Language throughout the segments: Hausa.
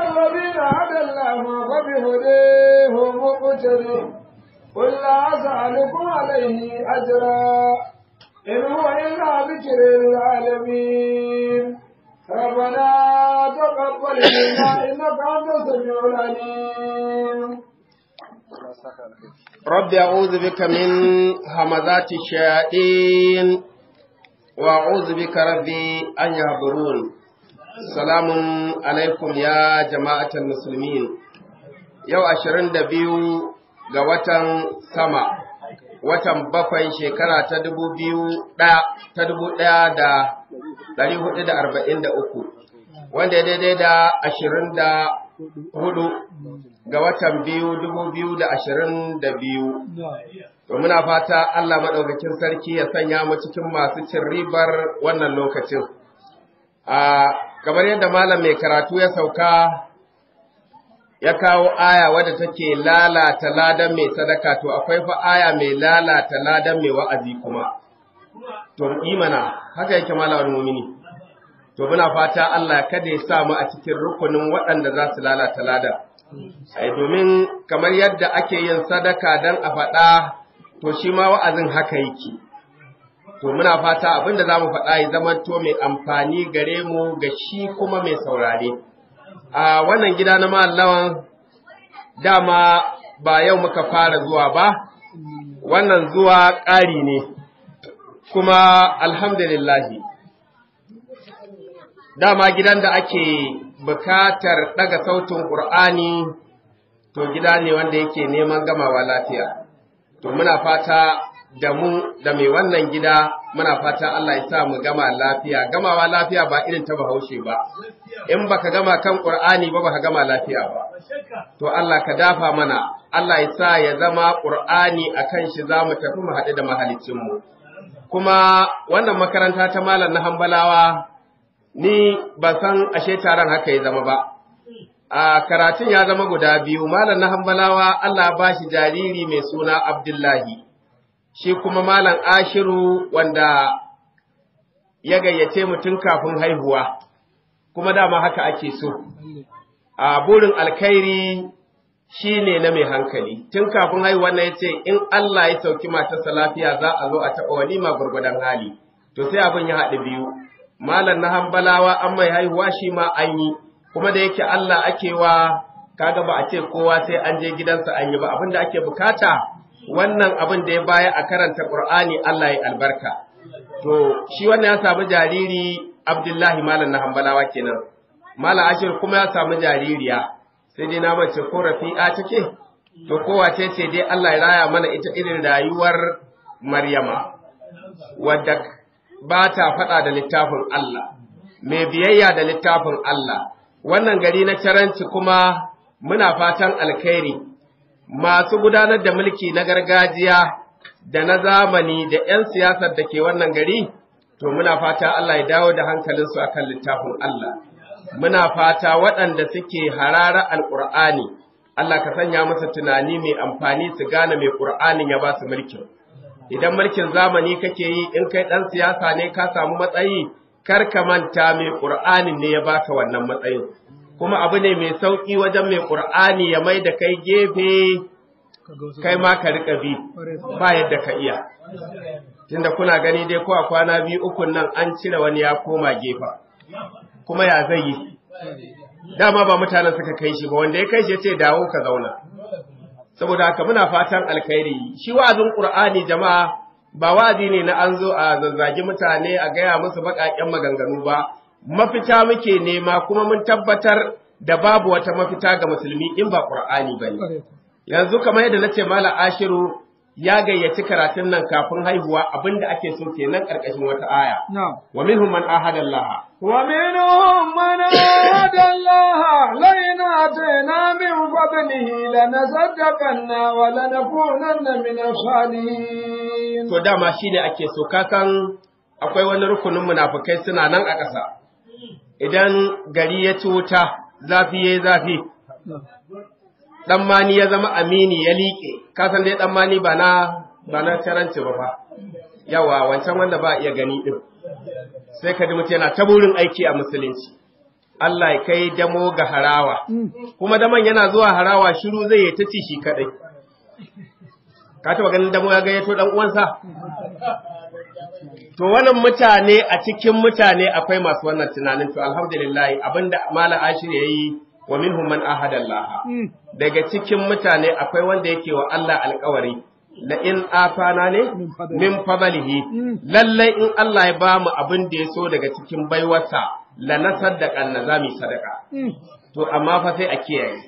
الذين هدى الله فبهديه مقتدي قل لا أسألكم عليه أجرا إن هو إلا ذكر للعالمين ربنا تقبل منا إنك أنت السميع العليم رب أعوذ بك من همزات الشياطين وأعوذ بك ربي أن يحضرون سلام عليكم يا جماعة المسلمين يو أشرين دبيو ga watan sama watan bakwai shekara ta dubu biyu ta dubu ɗaya da ɗari hudu da arba'in da uku wanda ya daidai da ashirin da hudu ga watan biyu dubu biyu da ashirin da biyu to muna fata Allah maɗaukakin sarki ya sanya mu cikin masu cin ribar wannan lokacin a kamar yadda malam mai karatu ya sauka ya kawo aya wadda take lalata ladan mai sadaka to akwai fa aya mai lalata ladan mai wa'azi kuma to imana haka yake malawar mumini to muna fata Allah kada ya sa mu a cikin rukunin waɗanda za su lalata ladan ai domin kamar yadda ake yin sadaka dan a faɗa to shi ma wa'azin haka yake to muna fata abinda za mu faɗa ya zama to mai amfani gare mu ga shi kuma mai saurare a wannan gida na mallawan dama ba yau muka fara zuwa ba wannan zuwa ƙari ne kuma alhamdulillahi dama gidan da ake bukatar ɗaga sautin ƙur'ani to gida ne wanda yake neman gamawa lafiya to muna fata da mu da mai wannan gida muna fata Allah ya sa mu gama lafiya gamawa lafiya ba irin ta bahaushe ba in baka gama kan Qur'ani ba baka gama lafiya ba to Allah ka dafa mana Allah ya sa ya zama Qur'ani akan shi zamu tafi mu haɗu da mahalicin mu kuma wannan makaranta ta malam na Hambalawa ni ban san ashe taron haka ya zama ba a karatun ya zama guda biyu malam na Hambalawa Allah ba shi jariri mai suna Abdullahi shi kuma Malam Ashiru wanda ya gayyace mutum kafin haihuwa, kuma dama haka ake so. A burin alkhairi shi ne na mai hankali, tun kafin haihuwa na ya ce, in Allah ya sauki matarsa lafiya za a zo a taɓa walima gwargwadon hali, to sai abin ya haɗu biyu. Malam na hambalawa an mai haihuwa shi ma an yi, kuma da yake Allah ake wa kaga ba a ce kowa sai an je gidansa an yi ba abin da ake bukata wannan abin da ya baya a karanta Qur'ani Allah ya albarka. To, shi wannan ya samu jariri Abdullahi Malam na hambalawa kenan. Malam Ashir kuma ya samu jaririya, sai dai na mace ko rafi'a take, to kowace ce dai Allah ya raya mana ita irin rayuwar Maryama, wadda ba ta faɗa da littafin Allah, mai biyayya da littafin Allah. Wannan gari na caranci kuma muna fatan alkhairi. masu gudanar da mulki na gargajiya da na zamani da ‘yan siyasar da ke wannan gari, to muna fata Allah ya dawo da hankalinsu a kan littafin Allah. Muna fata waɗanda suke harara al'ur'ani, Allah ka sanya musu tunani mai amfani su gane mai ƙur'anin ya ba su mulkin. Idan mulkin zamani kake yi in kai ɗan siyasa ne ka samu matsayi, kar ka manta mai ƙur'anin ne ya baka wannan matsayin. kuma abu ne mai sauƙi wajen mai ƙur'ani ya mai da kai gefe kai ma ka riƙa bi ba yadda ka iya tunda kuna gani dai ko a kwana biyu ukun nan an cire wani ya koma gefa kuma ya zai yi dama ba mutanen suka kai shi ba wanda ya kai shi ce dawo ka zauna saboda haka muna fatan alkhairi shi wa'azin ƙur'ani jama'a ba wa'azi ne na an zo a zazzagi mutane a gaya musu baƙaƙen maganganu ba mafita muke nema kuma mun tabbatar da babu wata mafita ga musulmi in ba Qur'ani bane yanzu kamar yadda nace Malam Ashiru ya gayyaci karatun nan kafin haihuwa abinda ake so kenan karkashin wata aya wa minhum man ahada Allah wa minhum man ahada Allah la in atayna min fadlihi lanasaddaqanna wa lanakunanna min as-salihin to dama shine ake so ka san akwai wani rukunin munafukai suna nan a ƙasa idan gari ya ci wuta zafi ya zafi ɗan mani ya zama amini ya liƙe kasan dai ɗan mani ba na ba na caranci ba fa yawa wancan wanda ba iya gani ɗin sai ka ji mutum yana ta burin aiki a musulunci Allah ya kai damo ga harawa kuma daman yana zuwa harawa shiru zai yi ta ci shi kadai ka taba ganin damo ya gayyato dan uwansa to wannan mutane a cikin mutane akwai masu wannan tunanin to alhamdulillah abinda mala ashir yayi wa minhum man ahada Allah daga cikin mutane akwai wanda yake wa Allah alƙawari la in afana ne min fadlihi lallai in Allah ya ba mu abin da ya so daga cikin baiwarsa la nasaddaqa na zami sadaka to amma fa sai a kiyaye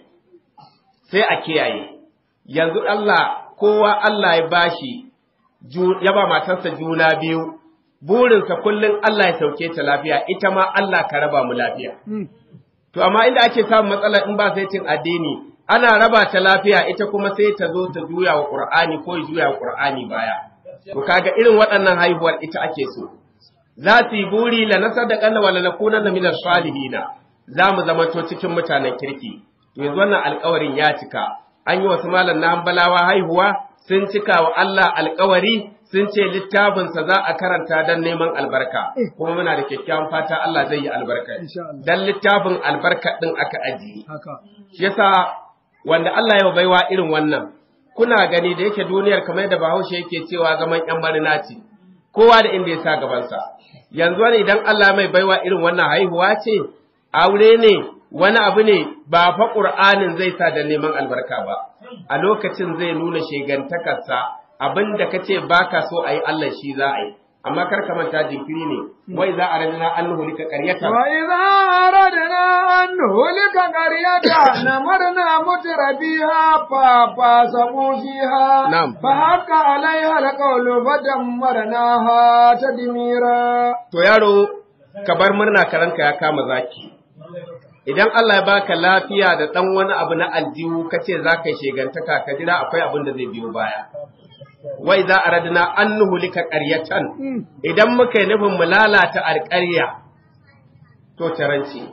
sai a kiyaye yanzu Allah kowa Allah ya bashi ya ba matarsa juna biyu burinsa kullum Allah ya sauke ta lafiya ita ma Allah ka raba mu lafiya to amma inda ake samun matsala in ba sai cin addini ana raba ta lafiya ita kuma sai ta zo ta juya wa Qur'ani ko ya juya wa Qur'ani baya to kaga irin waɗannan haihuwar ita ake so za su yi buri la nasadaqanna wa la nakunanna min salihina za mu zama to cikin mutanen kirki to yanzu wannan alƙawarin ya cika an yi wasu malam na hambalawa haihuwa sun cika wa Allah alƙawari sun ce littafinsa za a karanta don neman albarka kuma muna da kyakkyawan fata Allah zai yi albarka dan littafin albarka din aka ajiye shi yasa wanda Allah ya baiwa irin wannan kuna gani da yake duniyar kamar da Bahaushe yake cewa zaman yan marina ce kowa da inda ya sa gabansa yanzu wani idan Allah mai baiwa irin wannan haihuwa ce aure ne wani abu ne ba fa Qur'anin zai sa da neman albarka ba a lokacin zai nuna shegantakarsa abin da ka ce ba ka so a yi Allah shi za a yi amma kar ka manta jinkiri ne wai za a radina an nuhulika qaryata wa idza aradna an nuhlika qaryata namarna mutrabiha fa fa sabu fiha Na'am. fa haka alaiha alqawlu fadammarnaha tadmira to yaro ka bar murna karanka ya kama zaki idan Allah ya baka lafiya da dan wani abu na aljihu kace za ka yi shegantaka ka jira akwai abin da zai biyo baya wai za a radina an nuhulika ƙaryatan idan muka yi nufin mu lalata alƙarya to taranci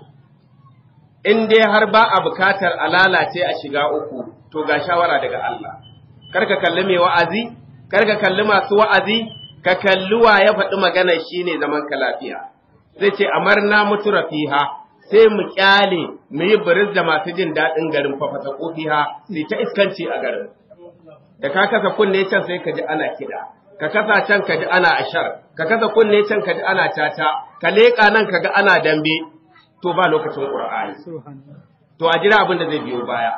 in dai har ba a bukatar a lalace a shiga uku to ga shawara daga Allah kar ka kalli mai wa'azi kar ka kalli masu wa'azi ka kalli wa ya faɗi magana shine zaman ka lafiya zai ce amarna mutu rafiha sai mu kyale mu yi biris da masu jin daɗin garin fafata kofiha sai ta iskanci a garin da ka kasa kunne can sai ka ji ana kiɗa ka kasa can ka ji ana ashar ka kasa kunne can ka ji ana tata ka leƙa nan ka ga ana dambe to ba lokacin qur'ani to a jira abin da zai biyo baya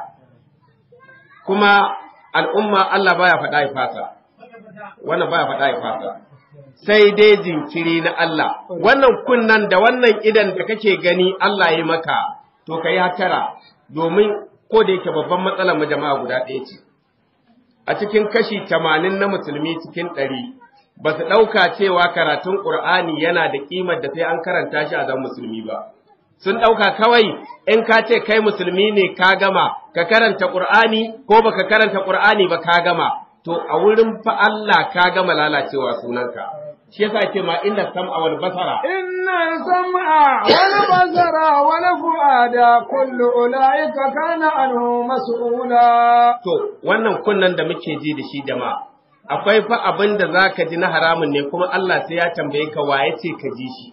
kuma al'umma Allah baya faɗa ya fasa wannan baya faɗa ya fasa sai dai jinkiri na Allah wannan kunnan da wannan idan da kake gani Allah ya maka to kai hatara domin ko da yake babban matsalar mu jama'a guda ɗaya ce a cikin kashi tamanin na musulmi cikin ɗari ba su ɗauka cewa karatun ƙur'ani yana da ƙimar da sai an karanta shi a zan musulmi ba. Sun ɗauka kawai in ka ce kai musulmi ne ka gama, ka karanta ƙur'ani ko ba ka karanta ƙur'ani ba ka gama, to a wurin fa Allah ka gama lalacewa sunanka. Shi yasa ke ma inda sam'a wal basara. inna sam'a wal basara wal fuada kullu ulaika kana anhu mas'ula To, wannan kunnan da muke ji da shi jama'a, akwai fa abin da za ka ji na haramun ne kuma Allah sai ya tambaye ka waye ce ka ji shi.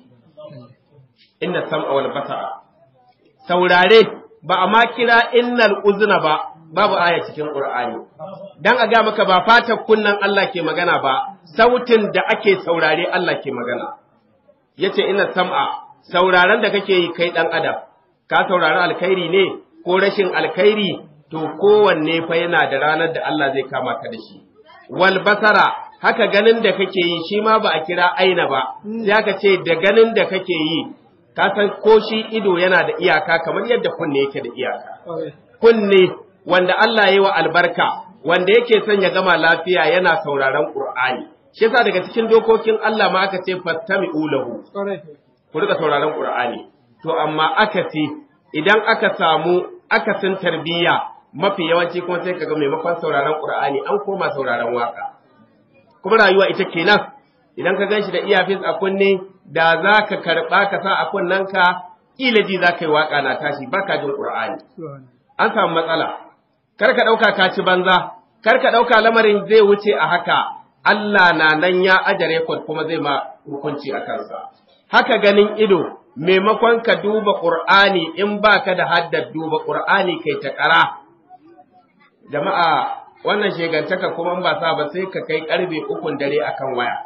Inna sam'a wal basara. Saurare ba a ma kira innal uzna ba, babu aya cikin Qur'ani. Dan a ga maka ba fatar kunnan Allah ke magana ba, sautin da ake saurare Allah ke magana. Yace inna sam'a, sauraren da kake yi kai dan adam, ka saurari alkhairi ne ko rashin alkhairi to kowanne fa yana da ranar da Allah zai kama ka da shi. Wal basara haka ganin da kake yi shi ma ba a kira aina ba, sai aka ce da ganin da kake yi, ka san ko shi ido yana da iyaka kamar yadda kunne yake da iyaka. Kunne wanda Allah ya yi wa albarka, wanda yake son ya gama lafiya yana sauraron Qur'ani. Shi yasa daga cikin dokokin Allah ma aka ce fastami'u lahu. Ku rika sauraron Qur'ani. To amma akasi idan aka samu akasin tarbiyya mafi yawanci kuma sai kaga maimakon sauraron Qur'ani an koma sauraron waka kuma rayuwa ita kenan idan ka ganshi da iyafis a kunne da za ka karɓa ka sa a kunnenka kila ji za ka yi waka na tashi baka jin Qur'ani an samu matsala kar ka ɗauka ka ci banza kar ka ɗauka lamarin zai wuce a haka Allah na nan ya aje rekod kuma zai ma hukunci a kansa haka ganin ido maimakon ka duba Qur'ani in baka da haddar duba Qur'ani kai ta ƙara jama'a wannan shegantaka kuma ba sa ba sai ka kai karbe ukun dare akan waya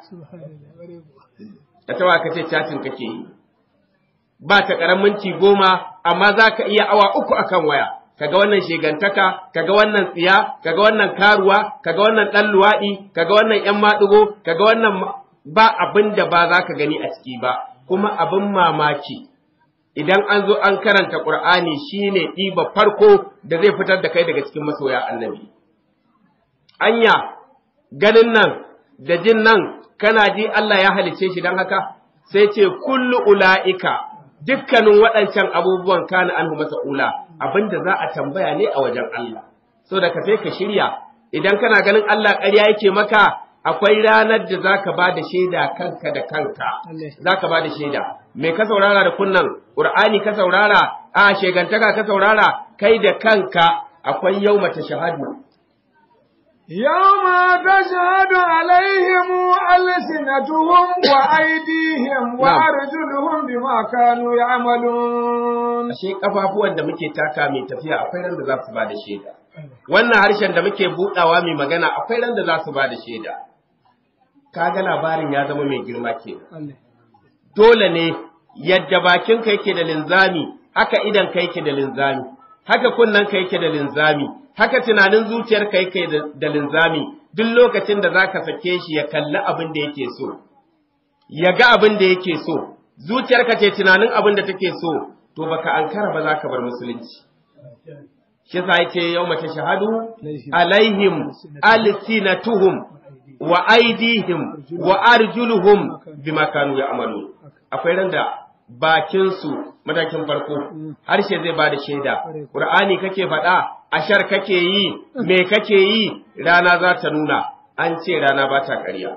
ka tawa ka ce chatting kake yi ba ta ƙaran minti goma amma za ka iya awa uku akan waya kaga wannan shegantaka kaga wannan tsiya kaga wannan karuwa kaga wannan ɗan luwaɗi kaga wannan ƴan maɗigo kaga wannan ba abin da ba za ka gani a ciki ba kuma abin mamaki idan an zo an karanta Qur'ani shine ɗiba farko da zai fitar da kai daga cikin masoya annabi anya ganin nan da jin nan kana ji Allah ya halice shi don haka sai ce kullu ula'ika dukkanin waɗancan abubuwan kana anhu masa'ula abinda za a tambaya ne a wajen Allah so da ka sai ka shirya idan kana ganin Allah ƙarya yake maka akwai ranar da za ka ba da shaida kanka da kanka za ka ba da shaida me ka saurara da kunnan ƙur'ani ka saurara a shegantaka ka saurara kai da kanka akwai yau mata shahadu يوم تشهد عليهم ألسنتهم وأيديهم وأرجلهم بما كانوا يعملون ashe kafafuwan da muke taka mai tafiya akwai ran da za su ba da shaida wannan harshen da muke budawa mai magana akwai ran da za su ba da shaida kaga labarin ya zama mai girma ke dole ne yadda bakinka yake da linzami haka idan ka yake da linzami haka kunnen ka yake da linzami haka tunanin zuciyarka yake da linzami duk lokacin da zaka sake shi ya kalli abin da yake so ya ga abin da yake so zuciyarka ce tunanin abin da take so to baka ankara ba zaka bar musulunci shi yasa yake yau mace shahadu alaihim alsinatuhum wa aidihim wa arjuluhum bima kanu ya'malu akwai randa bakin su matakin farko harshe zai bada shaida qur'ani kake faɗa ashar kake yi me kake yi rana za ta nuna an ce rana ba ta ƙarya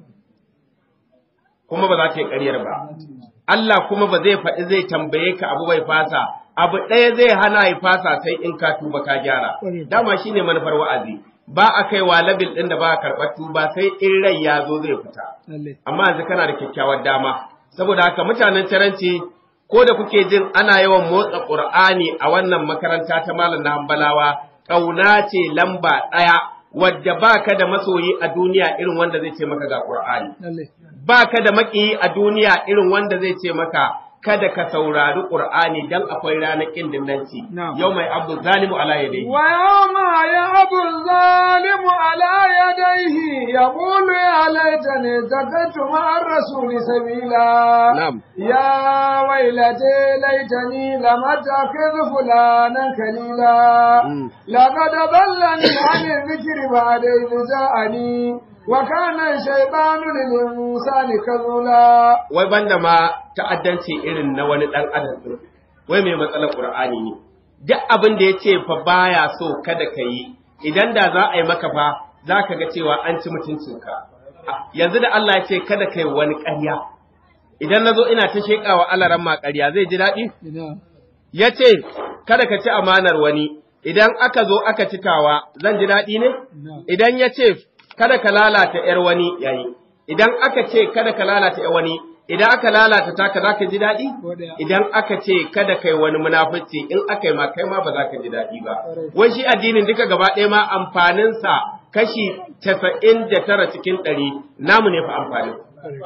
kuma ba za ta yi ƙaryar ba Allah kuma ba zai faɗi zai tambaye ka abu bai fasa abu ɗaya zai hana ya fasa sai in ka tuba ka gyara dama shine manufar wa'azi ba a kai wa labil ɗin da ba a karɓar tuba sai in rai ya zo zai fita amma yanzu kana da kyakkyawar dama saboda haka mutanen taranci ko da kuke jin ana yawan motsa Qur'ani a wannan makaranta ta Malam na Hambalawa, ƙauna ce lamba ɗaya wadda baka da masoyi a duniya irin wanda zai ce maka ga Qur'ani. Baka da maƙiyi a duniya irin wanda zai ce maka kada ka saurari Qur'ani dan akwai ranar kin dinnanci. Yau mai abdu zalimu ala yadayhi. Wa yawma ya abu zalimu ala yadayhi yaqulu ya laitani zakatu ma'ar rasuli sabila. Na'am. Ya wailate laitani lam attakhidh fulanan kalila. Laqad dallani 'ani dhikri ba'da idh ja'ani. wa kana shaytanu lil insani kazula wai banda ma ta'addanci irin na wani dan adam din wai mai matsalar qur'ani ne duk abin da yace fa baya so kada ka yi idan da za a yi maka fa za ka ga cewa an ci mutuncinka yanzu da Allah ya ce kada kai wani ƙarya idan na zo ina ta sheƙawa alaran ma ƙarya zai ji daɗi ya ce kada ka ci amanar wani idan aka zo aka cikawa zan ji daɗi ne idan ya ce kada ka lalata ‘yar wani yayi, idan aka ce kada ka lalata ‘yar wani, idan aka lalata taka za ka ji daɗi? Idan aka ce kada kai wani munafici in aka yi ma kai ma ba za ka ji daɗi ba. Wai shi addinin duka gaba ɗaya ma amfaninsa kashi casa'in da tara cikin ɗari namu ne fa amfanin.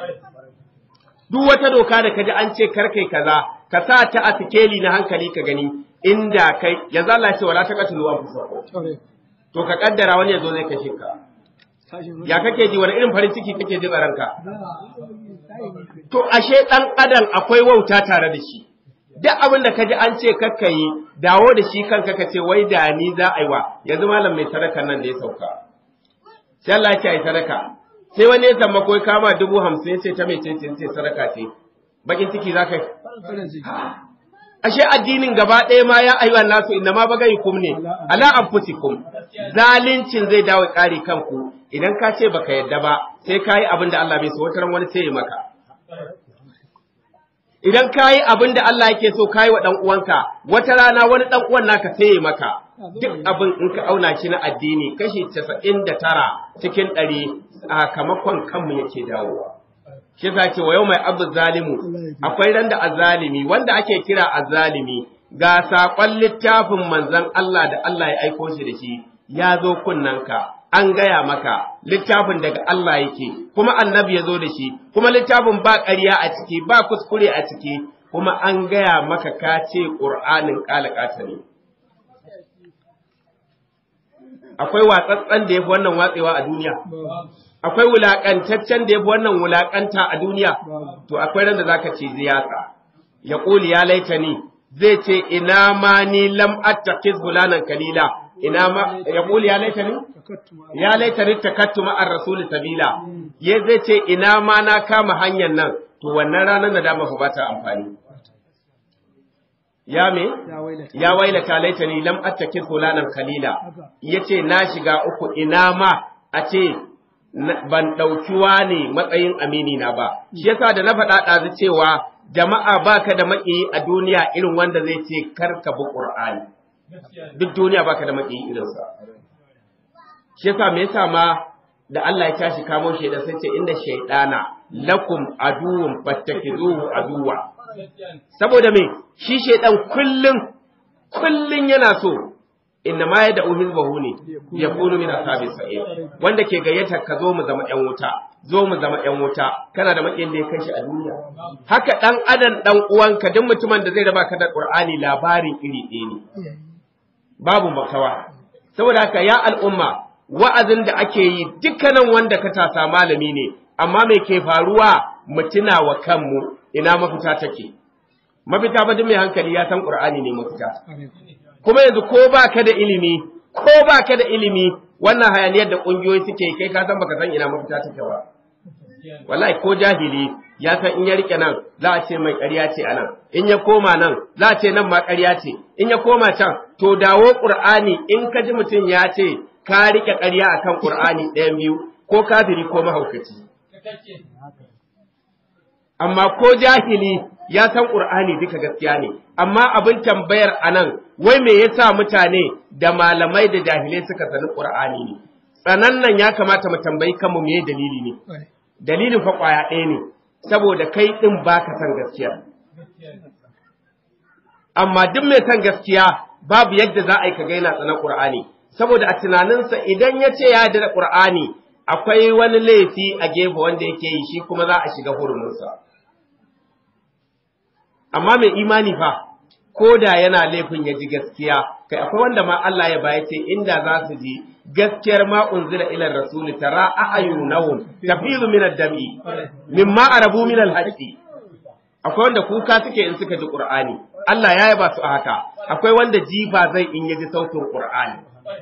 Duk wata doka da ka ji an ce kar kai kaza, ka sa ta a sikeli na hankali ka gani inda kai yanzu Allah ya ce wala taqatulu anfusakum. To ka kaddara wani yazo zai kashe ka. ya kake ji wani irin farin ciki kake ji ranka to ashe dan adam akwai wauta tare da shi duk abin da kaji an ce kakka yi dawo da shi kanka ka ce wai da ni za a yi wa yanzu malam mai sadaka nan da ya sauka sai Allah ya ce ai sadaka sai wani ya tamma ko kama dubu hamsin ya ce ta mai ce ce sadaka ce bakin ciki za ka yi ashe addinin gaba ɗaya ma ya ayyuhan nasu inna ma bagai kum ne ala anfusikum zalincin zai dawo ƙari kanku idan ka ce baka yadda ba sai kayi abin da Allah bai so wata wani sai ya maka idan kayi abin da Allah yake so kayi wa dan uwanka wata rana wani dan uwan naka sai ya maka duk abin in ka auna shi na addini kashi 99 cikin 100 sakamakon kanmu yake dawowa shi yasa ce wa yau mai abu zalimu akwai ran da azalimi wanda ake kira azalimi ga saƙon littafin manzon Allah da Allah ya aiko shi da shi ya zo kunnanka an gaya maka littafin daga Allah yake kuma annabi ya zo da shi kuma littafin ba ƙarya a ciki ba kuskure a ciki kuma an gaya maka ka ce ƙur'anin ƙalaƙata ne akwai watsatsen da ya fi wannan watsewa a duniya akwai wulaƙantaccen da ya fi wannan wulaƙanta a duniya to akwai ran da za ka ce ziyasa ya ƙuli ya laita ni zai ce ina ma ni lam attakiz fulanan kalila ina ma ya ƙuli ya laita ni ya laita ni takattu ma'ar rasuli sabila ya zai ce ina ma na kama hanyar nan to wannan ranar da dama ba ta amfani ya me ya wailata laitani lam attakid fulanan kalila yace na shiga uku ina ma a ce ban ɗauki ne matsayin amini na ba shi yasa da na faɗa ɗazu cewa jama'a baka da maƙiyi a duniya irin wanda zai ce kar ka bi qur'ani duk duniya baka da maƙiyi irinsa shi yasa me yasa ma da Allah ya tashi kamo shi da sai ce inda shaydana lakum aduwwun fattakizuhu aduwa saboda me shi shaydan kullum kullum yana so inna ma ya da'u hizbahu ne ya kunu min ashabis sa'ir wanda ke gayyata ka zo mu zama yan wuta zo mu zama yan wuta kana da makiyin da ya kai shi a duniya haka dan adam dan uwanka duk mutumin da zai raba ka da qur'ani labarin iri ɗaya ne babu makawa saboda haka ya al'umma wa'azin da ake yi dukkanin wanda ka tasa malami ne amma me ke faruwa mu tuna wa kanmu ina mafita take mafita ba duk mai hankali ya san qur'ani ne mafita kuma yanzu ko ba ka da ilimi ko ba ka da ilimi wannan hayaniyar da ƙungiyoyi suke kai ka san baka san ina mafita take ba wallahi ko jahili ya san in ya rike nan za a ce mai ƙarya ce a nan in ya koma nan za a ce nan ma ƙarya ce in ya koma can to dawo ƙur'ani in ka ji mutum ya ce ka rike ƙarya akan ƙur'ani ɗayan biyu ko kafiri ko mahaukaci amma ko jahili ya san ƙur'ani duka gaskiya ne amma abin tambayar anan wai me yasa mutane da malamai da jahilai suka sani Qur'ani ne tsanan nan ya kamata mu tambayi kanmu me dalili ne dalilin fa kwaya ɗaya ne saboda kai din baka san gaskiya amma duk mai san gaskiya babu yadda za a yi ka ga yana tsanan Qur'ani saboda a tunaninsa idan ya ce ya yarda da Qur'ani akwai wani laifi a gefe wanda yake yi shi kuma za a shiga hurumunsa amma mai imani fa ko da yana laifin ya ji gaskiya kai akwai wanda ma Allah ya baya ce inda za su ji gaskiyar ma unzila ila rasuli tara a'yunahum tafizu min ad-dami mimma arabu min al-haqqi akwai wanda kuka suke in suka ji qur'ani Allah ya yaba su a haka akwai wanda jifa zai in ya ji sautin qur'ani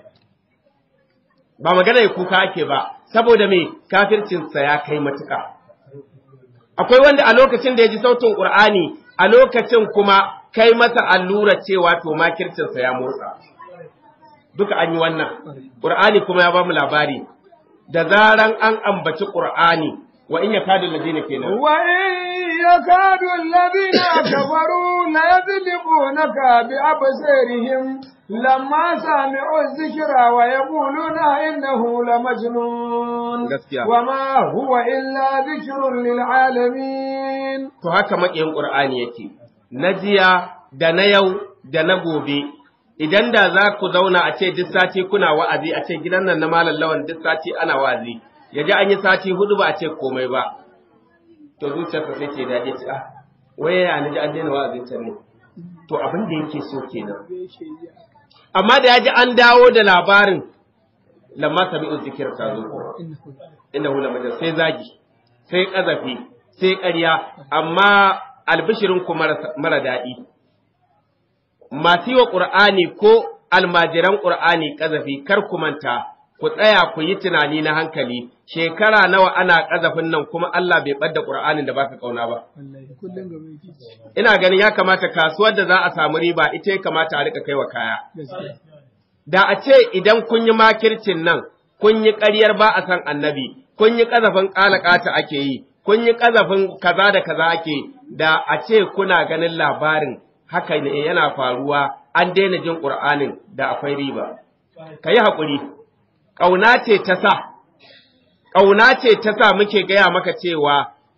ba magana ya kuka ake ba saboda me kafircin sa ya kai matuka akwai wanda a lokacin da ya ji sautin qur'ani a lokacin kuma kai masa allura cewa to makircinsa ya motsa. Duka an yi wannan, ƙur'ani kuma ya ba mu labari, da zaran an ambaci ƙur'ani wa in ya kadu ladina kenan. Wa in ya kadu ladina kafaru la yadlibunaka bi absarihim lamma sami'u dhikra wa yaquluna innahu lamajnun Gaskiya. wa ma huwa illa dhikrun lil alamin To haka maƙiyin ƙur'ani yake, na jiya da na yau da na gobe, idan da za ku zauna a ce duk sati kuna wa'azi a ce gidan nan na malam lawan duk sati ana wa'azi, ya ji an yi sati hudu ba a ce komai ba. To zuciyarsa sai ce daɗi ce, ah, waye ya ni ji an daina wa'azin can ne. To abin da yake so kenan. Amma da ya ji an dawo da labarin, lamma sabi'u zikir ka zo ko. Inda hula majar sai zagi, sai ƙazafi, sai ƙarya, amma albishirin ku mara daɗi. Masu yi wa ƙur'ani ko almajiran ƙur'ani ƙazafi kar ku manta, ku tsaya ku yi tunani na hankali, shekara nawa ana ƙazafin nan kuma Allah bai ɓadda ƙur'anin da baka ƙauna ba. kullum gaba yake Ina ganin ya kamata kasuwar da za a samu riba ita ya kamata a riƙa kai wa kaya. gaskiya Da a ce idan kun yi makircin nan, kun yi ƙaryar ba a san annabi, kun yi ƙazafin ƙalaƙata ake yi, kun yi ƙazafin kaza da kaza ake, da a ce kuna ganin labarin haka ne yana faruwa an daina jin ƙur'anin da akwai riba. Ka yi haƙuri, ƙauna ce ta sa, ƙauna ce ta sa muke gaya maka cewa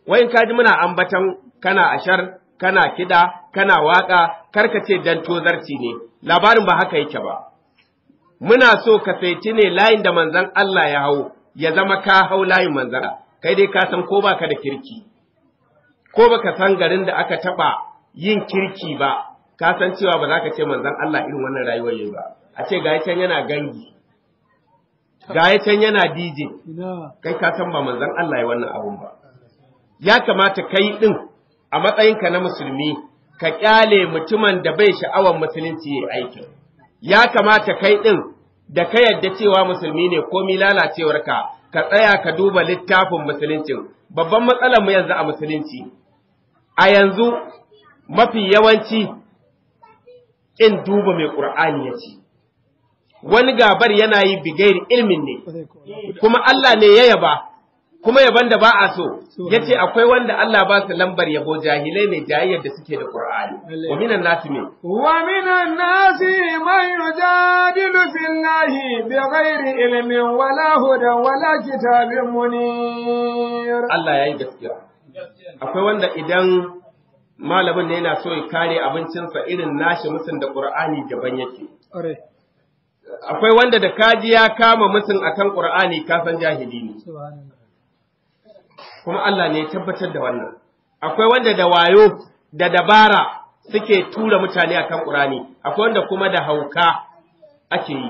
wai in kaji muna ambatan kana ashar kana kida kana waka karka ce dan tozarci ne labarin ba haka yake ba muna so ka saiti ne layin da manzon Allah ya hau ya zama ka hau layin manzon kai dai ka san ko baka da kirki ko baka san garin da aka taba yin kirki ba ka san cewa ba za ka ce manzon Allah irin wannan rayuwar yayi ba a ce ga can yana gangi ga can yana DJ kai ka san ba manzon Allah ya wannan abun ba ya kamata kai din a matsayinka na musulmi ka kyale mutumin da bai sha'awar musulunci ya aikin ya kamata kai din da ka yadda cewa musulmi ne komi lalacewarka ka tsaya ka duba littafin musuluncin babban matsalar mu yanzu a musulunci a yanzu mafi yawanci in duba mai qur'ani ya ce wani gabar yana yi bigairi ilmin ne kuma Allah ne ya yaba kuma yaban da ba a so yace akwai wanda Allah ba su lambar yabo jahilai ne jayayyar da suke da Qur'ani wa minan nasi me wa minan nasi man yujadilu fillahi bighairi ilmin wala hudan wala kitabin munir Allah yayi gaskiya akwai wanda idan malamin ne yana so ya kare abincinsa irin nashi musun da Qur'ani daban yake akwai wanda da kaji ya kama musun akan Qur'ani ka san jahili ne kuma Allah ne ya tabbatar da wannan. Akwai wanda da wayo da dabara suke tura mutane a kan ƙurani, akwai wanda kuma da hauka ake yi.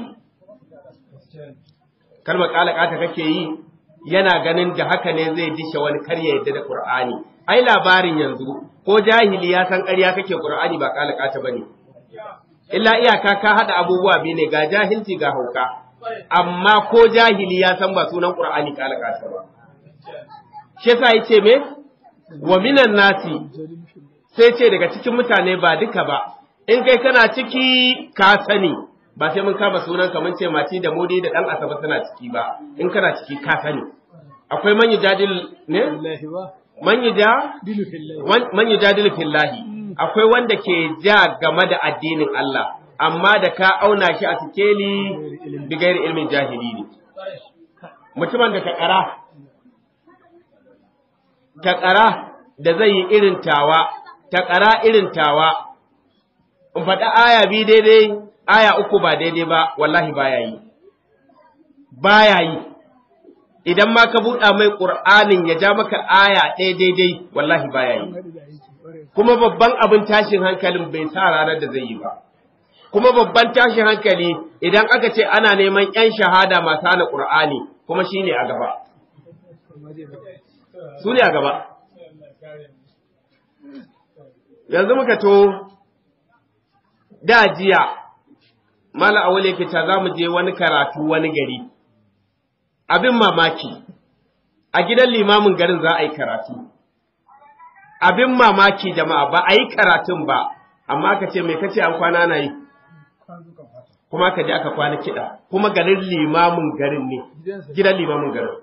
Kalmar ƙalaƙata kake yi, yana ganin da haka ne zai dishe wani karya yadda da ƙur'ani. Ai labarin yanzu, ko jahili ya san ƙarya kake ƙur'ani ba ƙalaƙata ba ne. Illa iyaka ka haɗa abubuwa biyu ne ga jahilci ga hauka, amma ko jahili ya san ba sunan ƙur'ani ƙalaƙata ba. shi yasa yace me wa minan nasi sai ce daga cikin mutane ba duka ba in kai kana ciki ka sani ba sai mun kama sunan ka mun ce mati da modi da dan asaba suna ciki ba in kana ciki ka sani akwai man yujadil ne man yuja man yujadil fillahi akwai wanda ke ja game da addinin Allah amma da ka auna shi a sikeli bigairi ilmin jahili ne mutumin da ka kara taƙara da zai yi irin tawa, taƙara irin tawa, in faɗi aya bi daidai, aya uku ba daidai ba, wallahi baya yi. Baya yi, idan ma ka buɗa mai ƙur'anin ya ja maka aya ɗaya daidai, wallahi baya yi. Kuma babban abin tashin hankalin bai sa ranar da zai yi ba. Kuma babban tashin hankali idan aka ce ana neman ‘yan shahada masu hana ƙur'ani, kuma shi ne a gaba. su ne a gaba. Yanzu muka to, da jiya, Mala Awul yake ta za mu je wani karatu wani gari, abin mamaki, a gidan limamin garin za a yi karatu. Abin mamaki jama'a ba a yi karatun ba, amma ka ce mai kace an kwana na yi. Kuma ka je aka kwana kiɗa, kuma garin limamin garin ne, gidan limamin garin.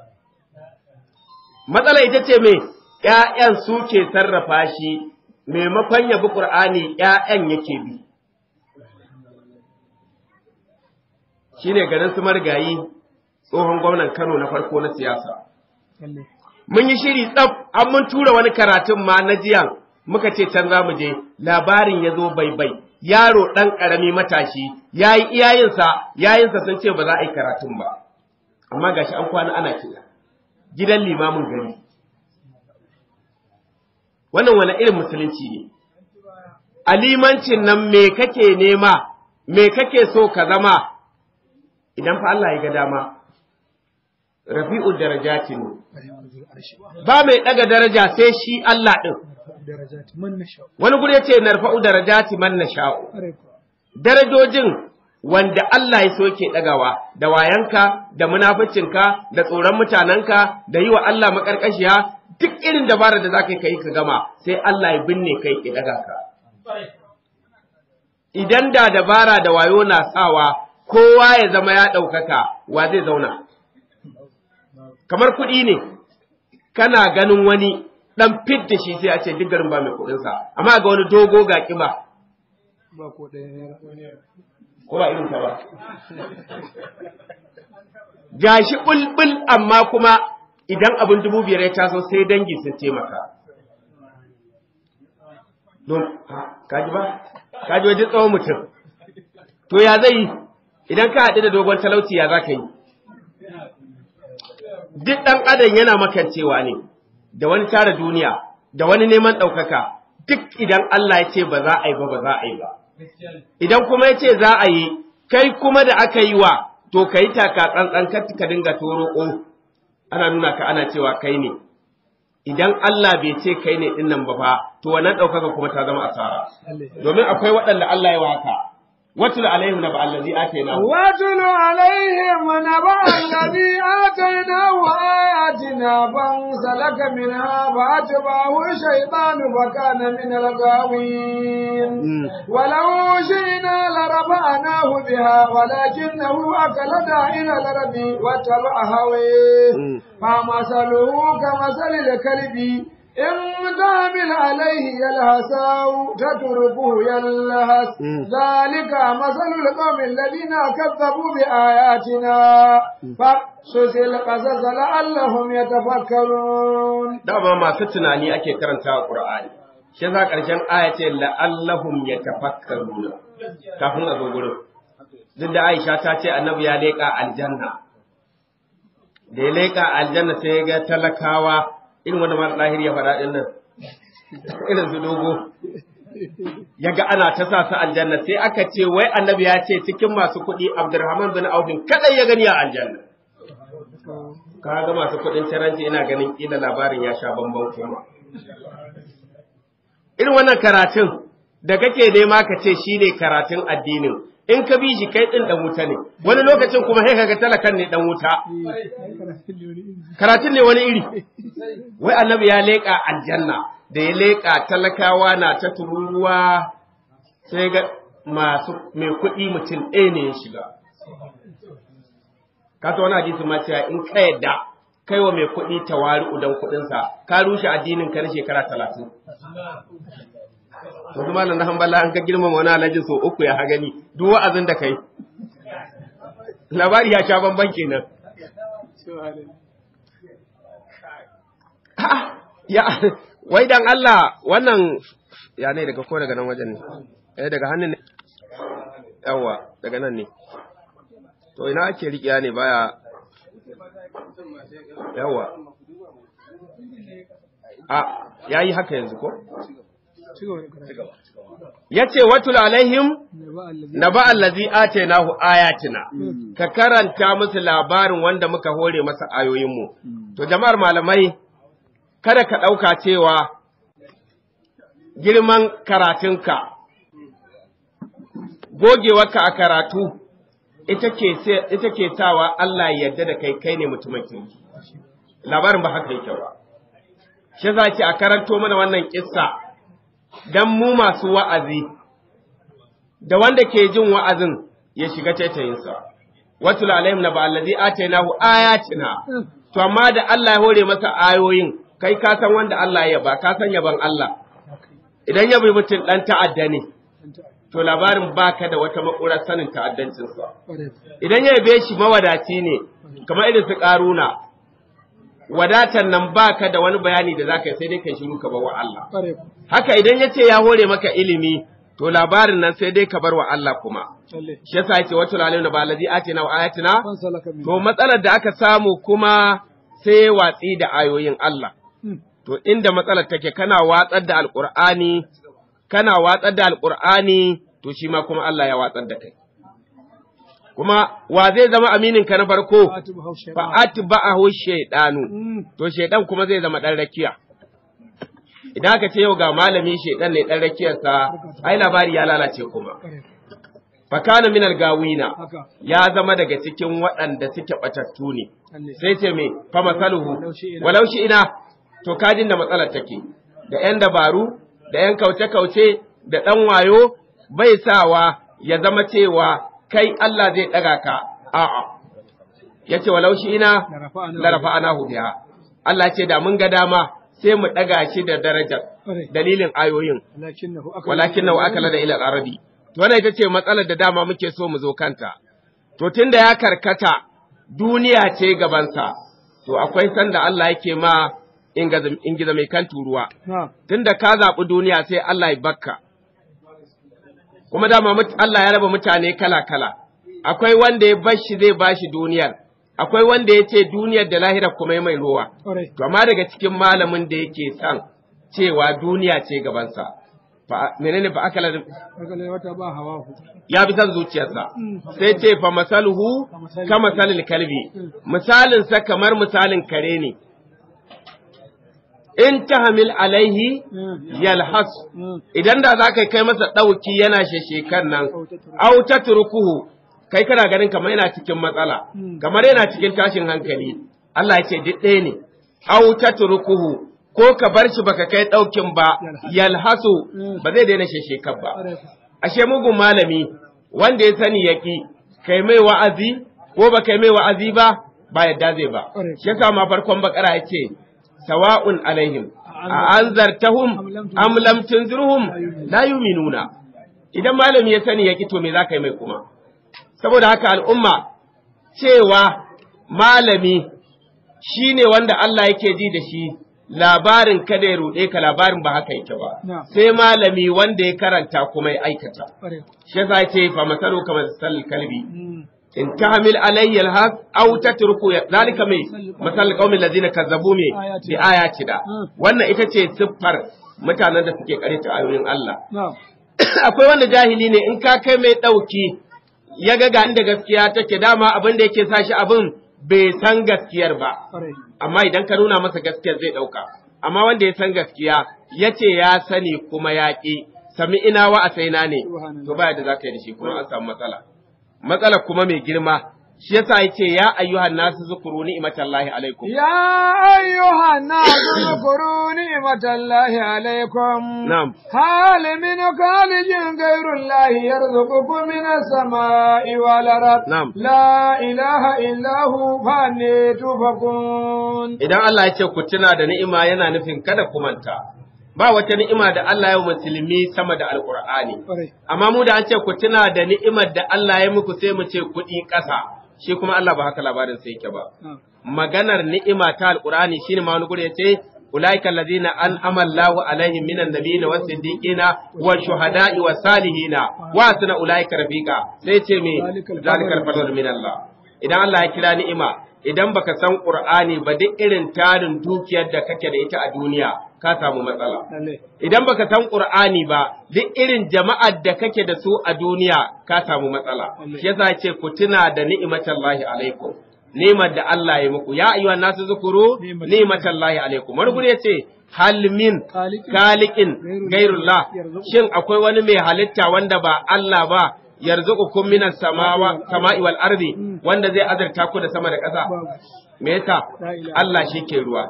matsala ita ce me ‘ya'yan suke sarrafa shi maimakon yabi ƙur'ani ‘ya'yan yake bi. Shi ne garin su marigayi tsohon gwamnan Kano na farko na siyasa. Mun yi shiri tsaf, an mun tura wani karatun ma na jiyan muka ce can za mu je, labarin ya zo bai-bai, yaro ɗan ƙarami matashi, ya yi iyayensa, yayinsa sun ce ba za a yi karatun ba. Amma gashi an kwana ana kiɗa. gidan limamin gari. Wannan wani irin musulunci ne, a limancin nan me kake nema, me kake so ka zama, idan fa Allah ya ga dama, rafi'u darajati ne, ba mai ɗaga daraja sai shi Allah ɗin. Wani guri ya ce narfa'u darajati man na sha'u, darajojin wanda Allah ya so yake ɗagawa da wayanka, da munaficinka, da tsoron mutanenka, da yi wa Allah maƙarƙashiya, duk irin dabara da za ka yi ka gama, sai Allah ya binne kai ya ɗaga ka. Idan da dabara da wayo na sawa, kowa ya zama ya ɗaukaka, wa zai zauna. Kamar kuɗi ne, kana ganin wani ɗan fit da shi sai a ce duk garin ba mai kuɗinsa, amma ga wani dogo ga ƙiba. Ba ko ɗaya ko ba irin ta ba. Gashi bulbul amma kuma idan abin dubu biyar ya taso sai dangi sun taimaka don kaji ba kaji wajen tsawon mutum to ya zai yi idan ka haɗu da dogon talauci ya za ka yi duk ɗan adam yana makancewa ne da wani tara duniya da wani neman ɗaukaka duk idan Allah ya ce ba za a yi ba ba za a yi ba idan kuma ya ce za a yi kai kuma da aka yi wa to ka yi taka tsantsan kar ka dinga toro ana nuna ka ana cewa kai ne idan Allah bai ce kai ne din nan ba fa to wannan ɗaukaka kuma ta zama asara domin akwai waɗanda Allah ya waka watul alaihim naba allazi atayna واتل عليهم نبأ الذي آتيناه آياتنا فانسلك منها فأتبعه الشيطان فكان من الغاوين ولو شئنا لرفعناه بها ولكنه أكلد إلى الأرض واتبع هويه فمثله كمثل الكلب إن تعمل عليه يلهث أو تتركه يلهث ذلك مثل القوم الذين كذبوا بآياتنا فاقصص القصص لعلهم يتفكرون dama masu tunani ake karanta a Qur'ani shi yasa ƙarshen aya ce la'allahum yatafakkaruna kafin a zo gurin duk da Aisha ta ce annabi ya leƙa aljanna da ya leƙa aljanna sai ya ga talakawa irin wanda mara ɗahir ya faɗa ɗin nan irin su dogo ya ga ana ta sa su aljanna sai aka ce wai annabi ya ce cikin masu kuɗi abdurrahman bin aufin kadai ya gani a aljanna ka ga masu kuɗin taranci ina ganin kila labarin ya sha bamban kuma irin wannan karatun da kake nema ka ce shi ne karatun addinin in ka bi shi kai ɗin ɗan wuta ne wani lokacin kuma sai kaga talakan ne ɗan wuta karatun ne wani iri wai annabi ya leƙa aljanna da ya leƙa talakawa na ta tururuwa sai ga masu mai kuɗi mutum ɗaya ne ya shiga ka ta wani hadisi ma cewa in ka yadda kai wa mai kuɗi tawari udan kuɗinsa ka rushe addinin ka na shekara talatin wasu malam na hambala an ka girmama wani alhaji sau uku ya gani duk wa'azin da kai labari ya sha bamban kenan ya wai dan Allah wannan ya ne daga ko daga nan wajen ne eh daga hannun ne yawa daga nan ne to ina ake riƙiya ne baya yawa a yayi haka yanzu ko ya ce watul alaihim na ba allazi atainahu ayatina ka karanta musu labarin wanda muka hore masa ayoyinmu to jama'ar malamai kada ka ɗauka cewa girman karatunka gogewarka a karatu ita ke sawa Allah ya yarda da kai kai ne mutumin kirki labarin ba haka yake ba shi za ki a karanto mana wannan kissa dan mu masu wa'azi, da wanda ke jin wa'azin ya shiga taitayinsa, watul alaihim na ba'allazi atainahu ayatina, to amma da Allah ya hore masa ayoyin, kai ka san wanda Allah ya ba, ka san yaban Allah. Idan ya bi mutum ɗan ta'adda ne, to labarin baka da wata maƙurar sanin ta'addancinsa. Idan ya yabe shi mawadaci ne, kamar irin su ƙaruna, wadatan nan baka da wani bayani da zaka yi sai dai kai shiru ka bar wa Allah. Haka idan ya ce ya hore maka ilimi, to labarin nan sai dai ka bar wa Allah kuma. Shi yasa yake wata lalim da balazi atina wa ayatina, to matsalar da aka samu kuma sai watsi da ayoyin Allah. To inda matsalar take kana watsar da Alƙur'ani, kana watsar da Alƙur'ani, to shi ma kuma Allah ya watsar da kai. kuma wa zai zama aminin ka na farko fa atba'ahu shaytanu to shaydan kuma zai zama dan rakiya idan aka ce yau ga malami shaydan ne dan rakiyar sa ai labari ya lalace kuma fa kana min gawina ya zama daga cikin waɗanda suke batattu ne sai ce me fa masaluhu walau shi ina to kajin da matsalar take da yan dabaru da yan kauce-kauce da ɗan wayo bai sawa ya zama cewa kai Allah zai ɗaga ka, a'a, ya ce walau shi ina larafa ana biha. Allah ce da mun ga dama sai mu ɗaga shi da darajar dalilin ayoyin, walakin na akala da ilal arabi. To wannan ita ce matsalar da dama muke so mu zo kanta. To tun da ya karkata duniya ce gabansa, to akwai sanda Allah yake ma in gizo mai kan turuwa na'am tunda ka zaɓi duniya sai Allah ya bakka kuma dama mut- Allah ya raba mutane kala-kala akwai wanda ya bashi zai bashi duniyar akwai wanda ya ce duniyar da lahira kuma ya mai ruwa ƙwarai to amma daga cikin malamin da yake son cewa duniya ce gabansa fa menene fa akala daga wata ba hawa ku ya bi son zuciyarsa sai ce fa masaluhu ka masalil kalbi misalin sa kamar misalin kare ne in tahmil alaihi yalhas idan da za ka kai masa ɗauki yana sheshekan nan au ta turkuhu kai kana ganin kamar yana cikin matsala kamar yana cikin tashin hankali Allah ya ce duk ɗaya ne au ta turkuhu ko ka bar shi baka kai ɗaukin ba yalhasu ba zai daina sheshekan ba ashe mugun malami wanda ya sani yaki kai mai wa'azi ko ba kai mai wa'azi ba ba yadda zai ba shi yasa ma farkon bakara yace sawa'un alaihim a anzartahum am lam tunzirhum la yu'minuna idan malami ya sani yaki to me za ka yi mai kuma saboda haka al'umma cewa malami shine wanda Allah yake ji da shi labarin kada ya ruɗe ka labarin ba haka yake ba Na. sai malami wanda ya karanta kuma ya aikata ƙwarai shi yasa ce fa masalu kamar sal kalbi in tahmil alayya alhaq aw tatruku zalika mai masal qaumil ladina kazzabu me bi ayatina wannan ita ce siffar mutanen da suke karanta ayoyin Allah na'am akwai wanda jahili ne in ka kai mai dauki ya ga ga inda gaskiya take dama abin da yake sa shi abin bai san gaskiyar ba ƙwarai amma idan ka nuna masa gaskiyar zai ɗauka. Amma wanda ya san gaskiya ya ce ya sani kuma ya ƙi, sami ina wa a saina ne, to baya da za ka yi da shi kuma an samu matsala. Matsala kuma mai girma, shi yasa ya ce ya ayyuhan nasu zukuru ni'imatallahi alaikum. يا أيها الناس اذكروا نعمة الله عليكم Na'am. هل من خالق غير الله يرزقكم من السماء والأرض نعم. لا إله إلا هو فأني تؤفكون Idan Allah ya ce ku tuna da ni'ima yana nufin kada ku manta. Ba wata ni'ima da Allah ya yi wa musulmi sama da Alƙur'ani. ƙwarai Amma mu da an ce ku tuna da ni'imar da Allah ya muku sai mu ce kuɗi ƙasa. Shi kuma Allah ba haka labarin sai yake ba. na'am maganar ni'ima ta alqur'ani shine ma wani guri yace ulaika allazina an'ama Allahu alaihim minan nabiyina was siddiqina wash shuhada'i was salihina wa asna ulaika rafiqa sai ce me zalikal fadl min Allah idan Allah ya kira ni'ima idan baka san qur'ani ba duk irin tarin dukiyar da kake da ita a duniya ka samu matsala lalle idan baka san Qur'ani ba duk irin jama'ar da kake da su a duniya ka samu matsala shi yasa ce ku tuna da ni'matallahi alaikum ni'mar da Allah ya muku ya ayyuhan nasu zukuru ni'matallahi alaikum wani guri yace hal min khaliqin gairullah shin akwai wani mai halitta wanda ba Allah ba yarzuqukum minas samawa sama'i wal ardi wanda zai azarta ku da sama da ƙasa babu me yasa Allah shi ke ruwa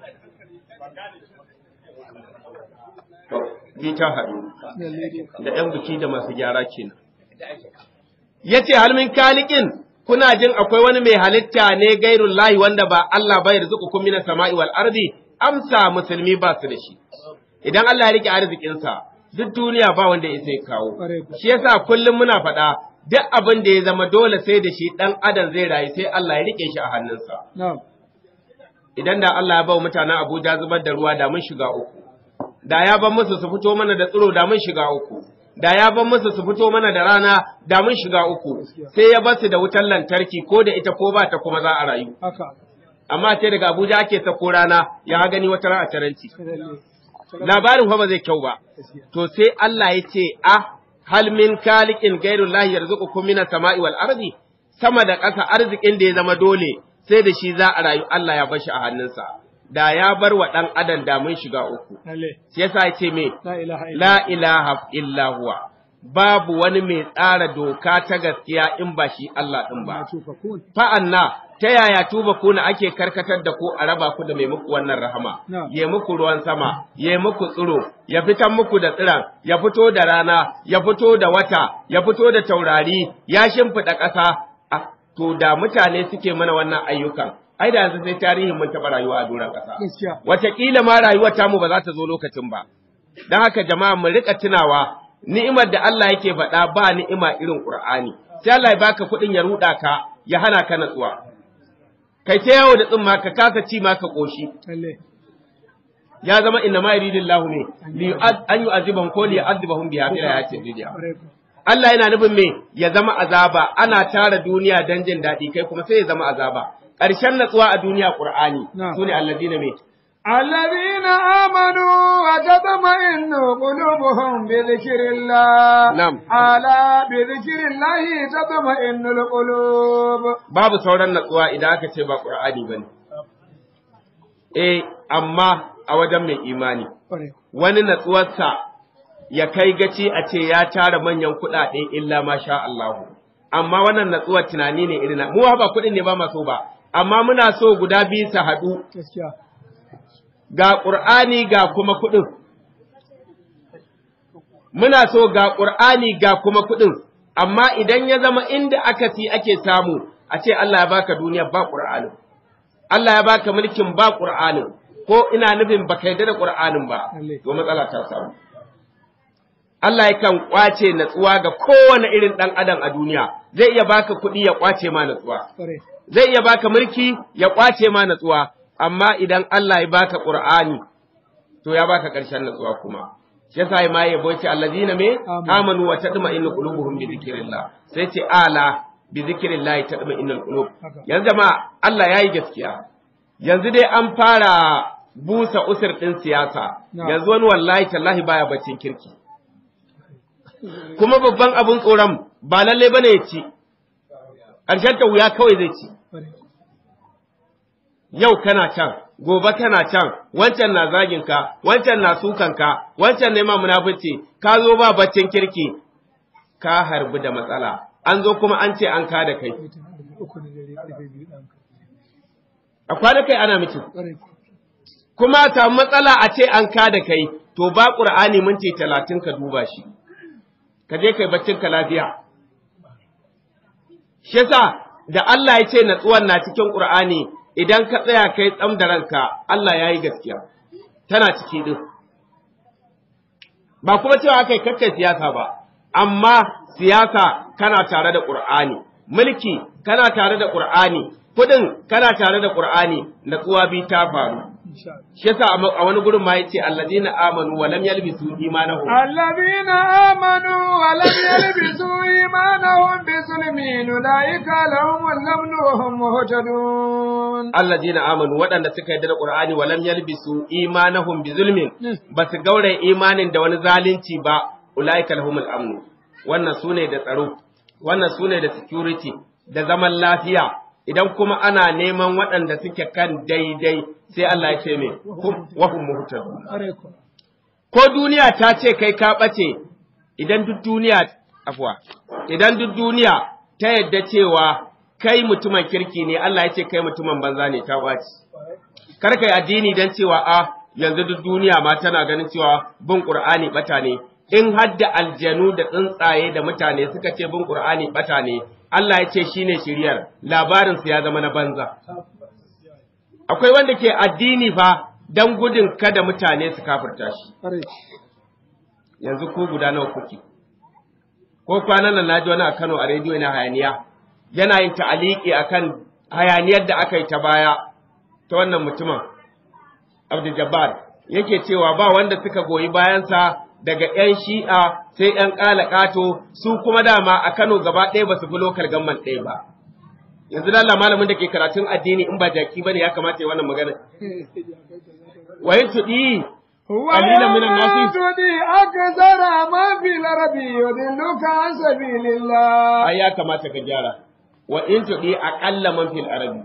To, bi ta haɗu lalle da ‘yan biki da masu gyara kenan. Ya ce, halmin kalikin, kuna jin akwai wani mai halitta ne gairun lahi wanda ba Allah bai rizuku kun mina sama'i wal ardi, amsa musulmi ba su da shi. Idan Allah ya rike arzikinsa, duk duniya ba wanda ya sai kawo. ƙwarai ku Shi yasa kullum muna faɗa, duk abin da ya zama dole sai da shi ɗan adam zai rayu sai Allah ya rike shi a hannunsa. na'am Idan da Allah ya ba wa mutanen Abuja zubar da ruwa da mun shiga uku. da ya ban musu su fito mana da tsiro da mun shiga uku da ya ban musu su fito mana da rana da mun shiga uku sai ya basu da wutar lantarki ko da ita ko ba ta kuma za a rayu haka amma sai daga Abuja ake sako rana ya gani wata ran a taranci lalle labarin fa ba zai kyau ba gaskiya to sai Allah ya ce ah hal min khaliqin ghairullahi yarzuqukum minas sama'i wal ardi sama da ƙasa arzikin da ya zama dole sai da shi za a rayu Allah ya bar shi a hannunsa da ya bar wa ɗan adam da mun shiga uku lalle sai yasa ya ce me la ilaha illa la ilaha illa huwa babu wani mai tsara doka ta gaskiya in ba shi Allah ɗin ba. ma tufakun Fa'anna ta yaya tuba kuna ake karkatar da ku a raba ku da mai muku wannan rahama, Na. ya muku ruwan sama, ya muku tsiro, ya fitan muku da tsiran, ya fito da rana, ya fito da wata, ya fito da taurari, ya shimfiɗa ƙasa, Ah, to da mutane suke mana wannan ayyukan, ai da yanzu sai tarihin mun taɓa rayuwa a doron ƙasa. gaskiya Wataƙila ma rayuwar tamu ba za ta zo lokacin ba. Don haka jama'a mu riƙa tunawa ni'imar da Allah yake faɗa ba ni'ima irin Ƙur'ani. Sai Allah ya baka kuɗin ya ruɗa ka, ya hana ka natsuwa. kai ta yawo da tsumma ka kasa ci ma ka koshi lalle ya zama inna ma yuridillahu ne li yu'ad- an yu'azibahum ko li yu'adhibahum biha fil hayatid dunya kwarai ko Allah yana nufin me ya zama azaba ana tara duniya dan jin daɗi kai kuma sai ya zama azaba ƙarshen natsuwa a duniya Qur'ani Na'am. sune alladina me الذين آمنوا وتطمئن قلوبهم بذكر الله نعم. ألا بذكر الله تطمئن القلوب babu sauran natsuwa idan aka ce ba Qur'ani bane eh amma a wajen mai imani kwarai wani natsuwarsa ya kai gaci a ce ya tara manyan kuɗaɗe illa ma sha Allahu. Amma wannan natsuwar tunani ne irin na- mu ba kuɗin ne ba ma so ba, amma muna so guda biyu su haɗu gaskiya ga ƙur'ani ga kuma kuɗin. Muna so ga ƙur'ani ga kuma kuɗin, amma idan ya zama inda aka si ake samu a ce Allah ya baka duniya ba ƙur'anin. Allah ya baka mulkin ba ƙur'anin, ko ina nufin baka yarda da ƙur'anin ba, Lalle. to matsala ta samu. Allah yakan kwace natsuwa ga kowane irin ɗan adam a duniya, zai iya baka kuɗi ya kwace ma natsuwa. kwarai zai iya baka mulki ya kwace ma natsuwa, amma idan Allah ya baka Qur'ani, to ya baka ƙarshen natsuwa kuma. Shi yasa ma ya boce allazina me Amin. amanu wa tatma'innu qulubuhum bi dhikrillah. Sai ce ala bi dhikrillah tatma'innul qulub. Haka. Yanzu jama'a Allah yayi gaskiya. Yanzu dai an fara busa usur ɗin siyasa. Na'am. Yanzu wani wallahi tallahi baya baccin kirki. Kuma babban abun tsoron ba lalle bane ya ci. Ƙarshen ta wuya kawai zai ci. kwarai yau kana can, gobe kana can, wancan na zagin ka, wancan na sukan ka, wancan ne ma munafici, ka zo ba baccin kirki, ka harbi da matsala. An zo kuma an ce an ka da kai. mutum uku na dare ƙarfe biyu ɗan A kwana kai ana miki. kwarai Kuma a samu matsala a ce an ka da kai, to ba ƙur'ani minti talatin ka duba shi. Ka je kai baccin ka lafiya. Shi yasa da Allah ya ce natsuwan na cikin ƙur'ani idan ka tsaya kai tsam da ranka, Allah ya yi gaskiya. Tana ciki din. Ba kuma cewa aka yi kakkai siyasa ba, amma siyasa kana tare da ƙur'ani, mulki kana tare da ƙur'ani, kuɗin kana tare da ƙur'ani, natsuwa bi ta faru. insha Allah shi yasa a ma- a wani gurin ma yace alladina amanu wa lam yalbisu imanahum الذين آمنوا ولم يلبسوا إيمانهم بظلم أولئك لهم الأمن وهم مهتدون alladina amanu waɗanda suka yarda da qur'ani wa lam yalbisu imanahum bi zulmin ba su gaure imanin da wani zalunci ba ulaika lahumul amnu wannan sune da tsaro wannan sune da security da zaman lafiya idan kuma ana neman waɗanda suke kan daidai sai Allah ya ce me hum wa hum muhtadun kwarai ko ko duniya ta ce kai ka ɓace idan duk duniya afwa idan duk duniya ta yadda cewa kai mutumin kirki ne Allah ya ce kai mutumin banza ne ta ɓaci kar kai addini dan cewa a yanzu duk duniya ma tana ganin cewa bin Qur'ani bata ne in hadda aljanu da tsuntsaye da mutane suka ce bin Qur'ani bata ne Allah ya ce shine shiriyar labarin su ya zama na banza akwai wanda ke addini fa dan gudun kada mutane su kafirta shi kwarai yanzu ko guda nawa kuke ko kwanan nan naji wani a Kano a rediyo na hayaniya yana yin ta'aliki akan hayaniyar da aka yi ta baya ta wannan mutumin Abdul Jabbar yake cewa ba wanda suka goyi bayansa daga 'yan shi'a sai 'yan ƙato su kuma dama a Kano gaba ɗaya ba su fi lokal gamman ɗaya ba yanzu da Allah malamin da ke karatun addini in ba jaki bane ya kamata ya wannan magana wayin tudi قليلا من الناس. تدي أكثر ما في الأرض يضلك عن سبيل الله ai ya kamata ka gyara wa in tudi aqalla man fil arabi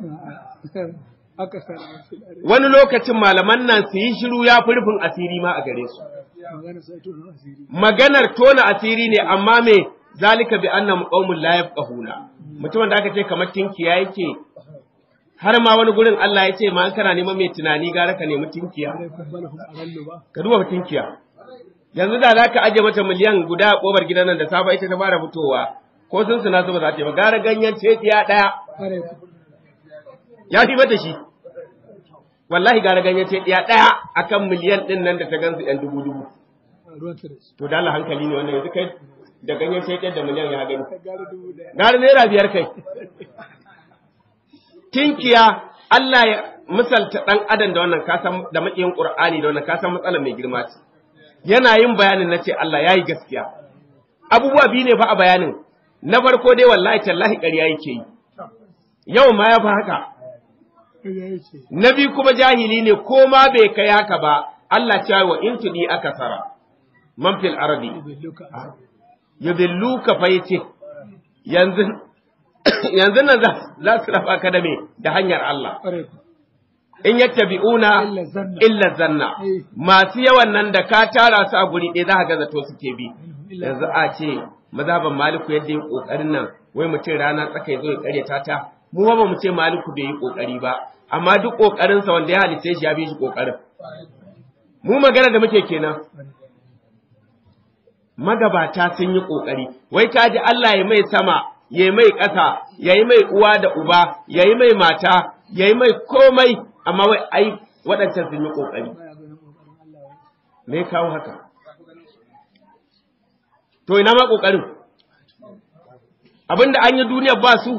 أكثر ما في الأرض wani lokacin malaman nan su yi shiru ya fi rufin asiri ma a gare su magana sai to na asiri maganar tona asiri ne amma me zalika bi annahum qaumun la yafqahuna mutumin da aka ce kamar tinkiya yake har ma wani gurin Allah ya ce ma an kana neman mai tunani gara ka nemi tinkiya alaikum balhum alallu ba ka duba tinkiya yanzu da za ka aje mata miliyan guda a kobar gidan nan da safa ita ta fara fitowa ko sun suna su ba za ta yi ba gara ganyen tetiya daya alaikum ya fi mata shi wallahi gara ganyen tetiya daya akan miliyan din nan da ta gansu yan dubu dubu ruwan tare to da Allah hankali ne wannan yanzu kai da ganyen tetiya da miliyan ya gani ka gara dubu daya gara naira biyar kai tinkiya Allah ya misalta ɗan adam da wannan kasan da maƙiyin Qur'ani da wannan kasan matsala mai girma ce yana yin bayanin na ce Allah ya yi gaskiya abubuwa biyu ne fa a bayanin na farko dai wallahi tallahi ƙarya yake yi yau ma ya fi haka na biyu kuma jahili ne ko ma bai kai haka ba Allah ce wa in tudi aka sara man fil arabi yudilluka fa yace yanzu yanzu nan za su rafa ka da me da hanyar Allah in yattabi'una illa zanna masu yawan nan da ka tara su a guri ɗaya za ka ga zato suke bi yanzu a ce mazhaban maliku yadda yi kokarin nan wai mutum rana tsaka ya zo ya karyata ta mu ba mu ce maliku bai yi kokari ba amma duk kokarin sa wanda ya halice shi ya bi shi kokarin mu magana da muke kenan magabata sun yi kokari wai ka ji Allah ya mai sama ya mai ƙasa ya yi mai uwa da uba ya yi mai mata ya yi mai komai amma wai ai waɗancan sun yi kokari me kawo haka to ina ma kokarin abinda an yi duniyar ba su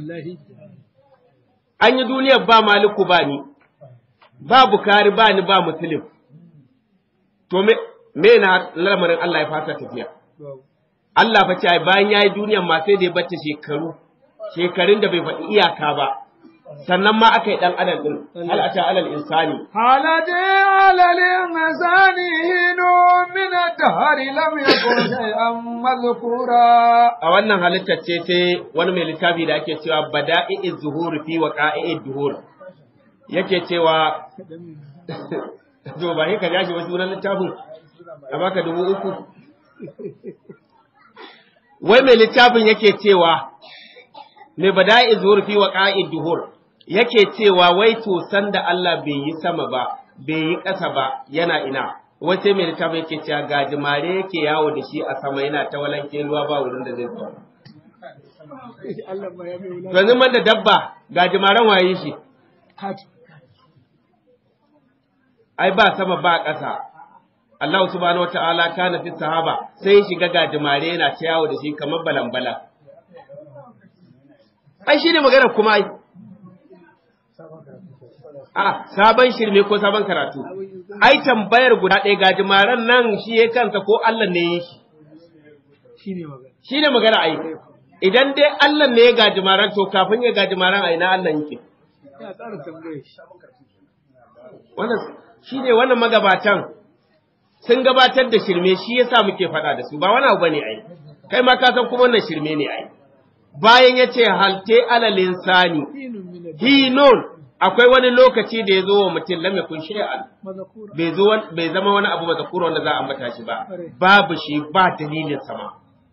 an yi duniyar ba maliku ba ni ba bukari ba ni ba musulun to me me na lamarin Allah ya fasa tafiya Allah fa ce bayan yayi duniyar ma sai da ya bata shekaru shekarun da bai faɗi iyaka ba sannan ma aka yi ɗan adam ɗin hal ata alal insani halade alal insani hinu min ad-dahr lam yakun shay'an madhkura a wannan halittar ce sai wani mai littafi da ake cewa bada'i'iz zuhur fi waqa'i'id duhur yake cewa to ba ka jashi wasu sunan littafin a baka dubu uku wai mai littafin yake cewa mai bada'i'iz zuhur fi waqa'id duhur yake cewa wai to sanda Allah bai yi sama ba bai yi ƙasa ba yana ina wai sai mai littafi yake cewa gajimare yake yawo da shi a sama yana ta walanke ruwa ba wurin da zai zo yanzu man da dabba gajimaren waye shi ai ba sama ba ƙasa Allah subhanahu wata'ala kana fi sahaba sai shiga gajimare yana ta yawo da shi kamar balambala ai shi ne magana kuma ai A sabon shirme ko sabon karatu. Ai tambayar guda ɗaya gajimaran nan shi ya kansa ko Allah ne ya shi. Shi ne magana ai. Idan dai Allah ne ya gajimaran to kafin ya gajimaran a ina Allah yake. Wannan shi ne wannan magabatan sun gabatar da shirme shi yasa muke faɗa da su ba wani abu bane ai. Kai ma ka san kuma wannan shirme ne ai. Bayan ya ce halte alalin sani. Hinun akwai wani lokaci da ya zo wa mutum lam yakun shay'an bai zo bai zama wani abu mazakura wanda za a ambata shi ba babu shi ba dalilin sama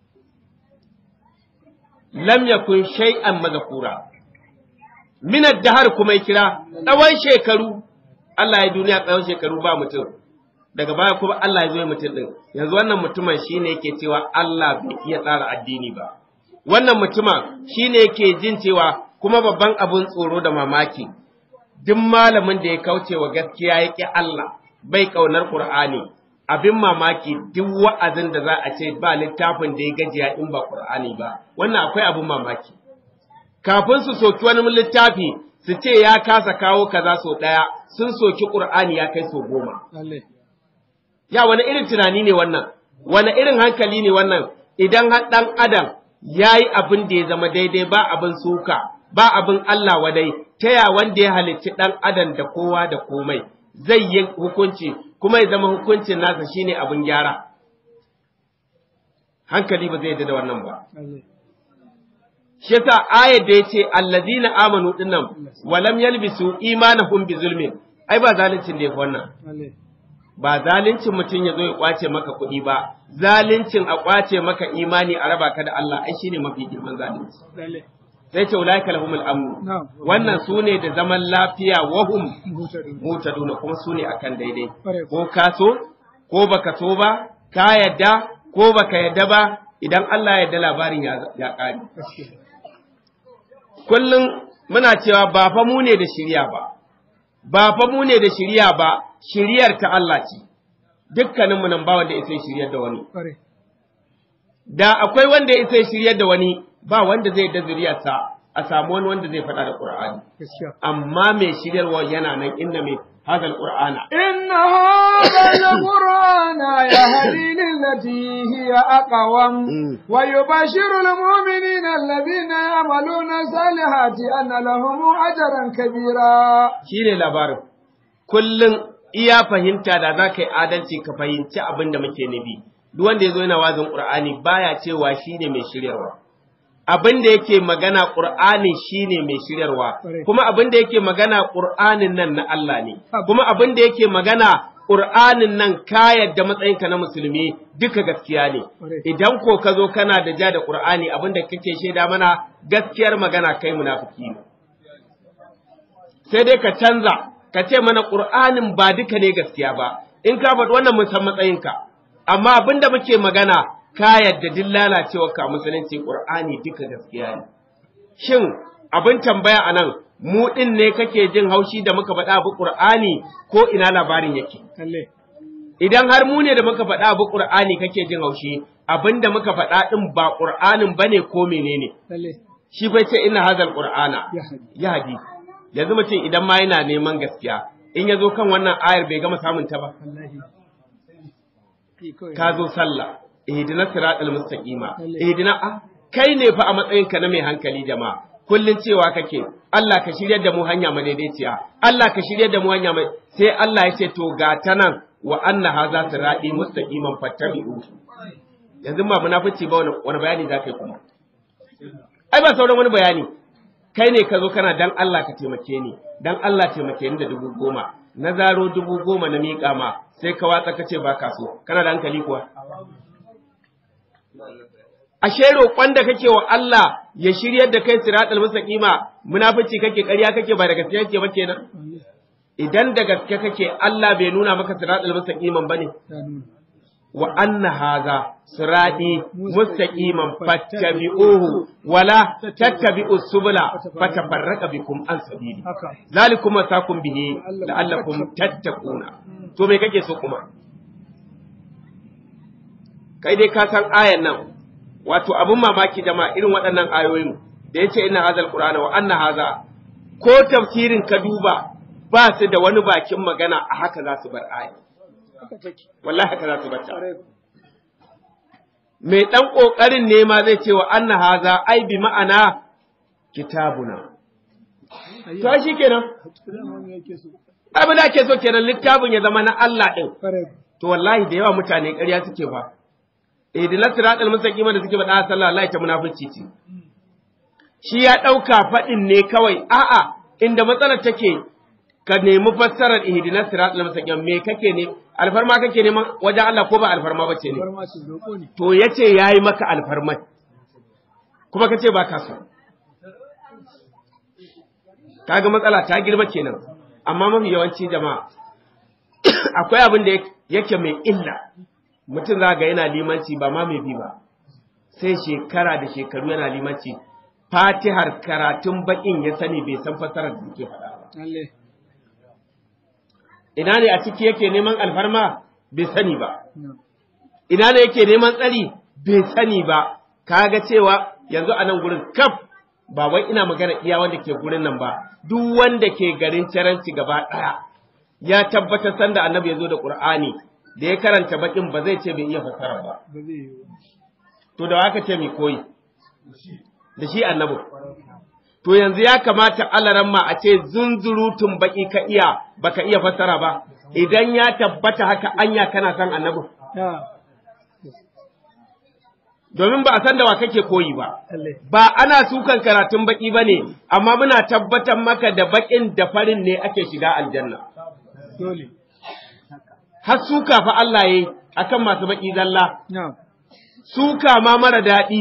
lam yakun shay'an mazakura min ad-dahr kuma ya kira tsawon shekaru Allah ya duniya tsawon shekaru ba mutum daga baya kuma Allah ya zo ya mutum din yanzu wannan mutumin shine yake cewa Allah bai iya tsara addini ba wannan mutumin shine yake jin cewa kuma babban abun tsoro da mamaki duk malamin da ya kauce wa gaskiya ya ƙi Allah bai ƙaunar Ƙur'ani abin mamaki duk wa'azin da za a ce ba littafin da ya gajiya in ba Ƙur'ani ba wannan akwai abin mamaki kafin su soki wani littafi su ce ya kasa kawo kaza so ɗaya sun soki Ƙur'ani ya kai so goma ya wani irin tunani ne wannan wani irin hankali ne wannan idan har ɗan adam ya yi abin da ya zama daidai ba abin suka ba abin Allah wadai ta ya wanda ya halicci ɗan adam da kowa da komai zai yi hukunci kuma ya zama hukuncin nasa shine abin gyara hankali ba zai yadda da wannan ba shi yasa ayat da yace allazina amanu dinnan walam yalbisu imanahum bi zulmin ai ba zaluncin da yafi wannan ba zaluncin mutum ya zo ya kwace maka kuɗi ba zaluncin a kwace maka imani a raba ka da Allah ai shine mafi girman zalunci sai ce ulaika lahumul amn wannan sune da zaman lafiya wahum mutaduna kuma sune akan daidai ko ka so ko baka so ba ka yadda ko baka yadda ba idan Allah ya yarda labarin ya ƙare kullum muna cewa ba fa mu ne da shirya ba ba fa mu ne da shirya ba shiryar ta Allah ce dukkaninmu nan ba wanda ya sai shiryar da wani da akwai wanda ya sai shiryar da wani ba wanda zai da zuriyarsa a samu wani wanda zai faɗa da Qur'ani gaskiya amma mai shiryarwa yana nan inna mai hadal Qur'ana إن هذا القرآن يهدي للتي هي أقوم مم. ويبشر المؤمنين الذين يعملون الصالحات أن لهم أجرا كبيرا shine labarin kullum iya fahimta da za ka yi adalci ka fahimci abin da muke nufi duk wanda ya zo yana wazin Qur'ani baya cewa shine mai shiryarwa abin da yake magana Qur'ani shine mai shiryarwa Ƙwarai. kuma abin da yake magana Qur'anin nan na Allah ne Haka. kuma abin da yake magana Qur'anin nan ka yadda matsayinka na musulmi duka gaskiya ne Ƙwarai. idan ko ka zo kana da ja da Qur'ani abin da kake shaida mana gaskiyar magana kai munafiki ne sai dai ka canza ka ce mana ƙur'anin ba duka ne gaskiya ba in ka faɗi wannan mun san matsayinka amma abin da muke magana ka yadda duk lalacewa ka musulunci ƙur'ani duka gaskiya ne shin abin tambaya a nan mu ɗin ne kake jin haushi da muka faɗa abu ƙur'ani ko ina labarin yake Lalle. idan har mu ne da muka faɗa abu ƙur'ani kake jin haushi abin da muka faɗa ɗin ba ƙur'anin ba ne ko menene Lalle. shi bai ce ina hazal ƙur'ana Ya hadi. ya hadi yanzu mutum idan ma yana neman gaskiya in ya zo kan wannan ayar bai gama samun ta ba Wallahi. Ki kawai. ka zo sallah ihdina siratal mustaqima Lalle. ihdina a kai ne fa a matsayin ka na mai hankali jama'a kullun cewa kake Allah ka shiryar da mu hanya madaidaiciya Allah ka shiryar da mu hanya mai sai Allah ya ce to ga ta nan wa anna hadha sirati mustaqiman fattabi'u yanzu ba munafici ba wani wani bayani za ka yi kuma ai ba sauran wani bayani kai ne ka zo kana dan Allah ka taimake ni dan Allah taimake ni da dubu goma na zaro dubu goma na miƙa ma sai ka watsa ka ce ba ka so kana da hankali kuwa ashe roƙon da kake wa Allah ya shiryar da kai siratal mustaqima munafici kake ƙarya kake ba da gaske kake ba kenan Wallahi. idan da gaske kake Allah bai nuna maka siratal mustaqiman bane Ta nuna. wa anna hadha sirati mustaqiman fattabi'uhu wala tattabi'us subula fatafarraqa bikum an sabili Haka. zalikum wasakum bihi la'allakum tattaquna to me kake so kuma kai dai ka san ayan nan wato abun mamaki jama'a irin waɗannan ayoyin da yace inna hazal qur'ana wa anna haza ko tafsirin ka duba ba su da wani bakin magana a haka za su bar aya Haka take. wallahi haka za su bar ta Ƙwarai. mai ɗan ƙoƙarin ne ma zai ce wa anna haza ai bi ma'ana kitabuna. To Ayya. shi kenan, Dama me yake so? abin da ake so kenan littafin ya zama na Allah ɗin. Ƙwarai. To wallahi da yawa mutane ƙarya suke ba. Idinar siratal mustaqima da suke faɗa sallah Allah ta munafici ce. Shi ya ɗauka faɗin ne kawai, a'a inda matsalar take ka nemi fassarar ihdinas siratal mustaqim me kake ne alfarma kake neman wajen Allah ko ba alfarma bace ne Bar ma ce roƙo ne. to ya ce ya yi maka alfarmai, kuma ka ce ba ka so. Kaga matsala ta girma kenan, amma mafi yawanci jama'a, akwai abin da yake mai illa, mutum za ga yana limanci ba ma mai bi ba, sai shekara da shekaru yana limanci, fatihar karatun baƙin ya sani bai san fasarar da ke faɗa ba. Lalle. Ina ne a ciki yake neman alfarma bai sani ba. Na. ina ne yake neman tsari bai sani ba kaga cewa yanzu a nan gurin kaf ba wai ina magana iya wanda ke gurin nan ba duk wanda ke garin caranci gaba ɗaya ya tabbatar sanda annabi ya zo da qur'ani da ya karanta bakin ba zai ce bai iya fassara ba Ba zai yi ba. to da haka ce mai koyi da shi annabi to yanzu ya kamata alaramma a ce zunzurutun baki ka iya baka iya fassara ba idan ya tabbata haka anya kana san annabi Ya. domin ba a san da wa kake koyi ba Lalle. ba ana sukan karatun baki ba ne, amma muna tabbatar maka da bakin da farin ne ake shiga aljanna. Dole. Har suka fa Allah yi akan masu baki zalla, Na. suka ma mara daɗi.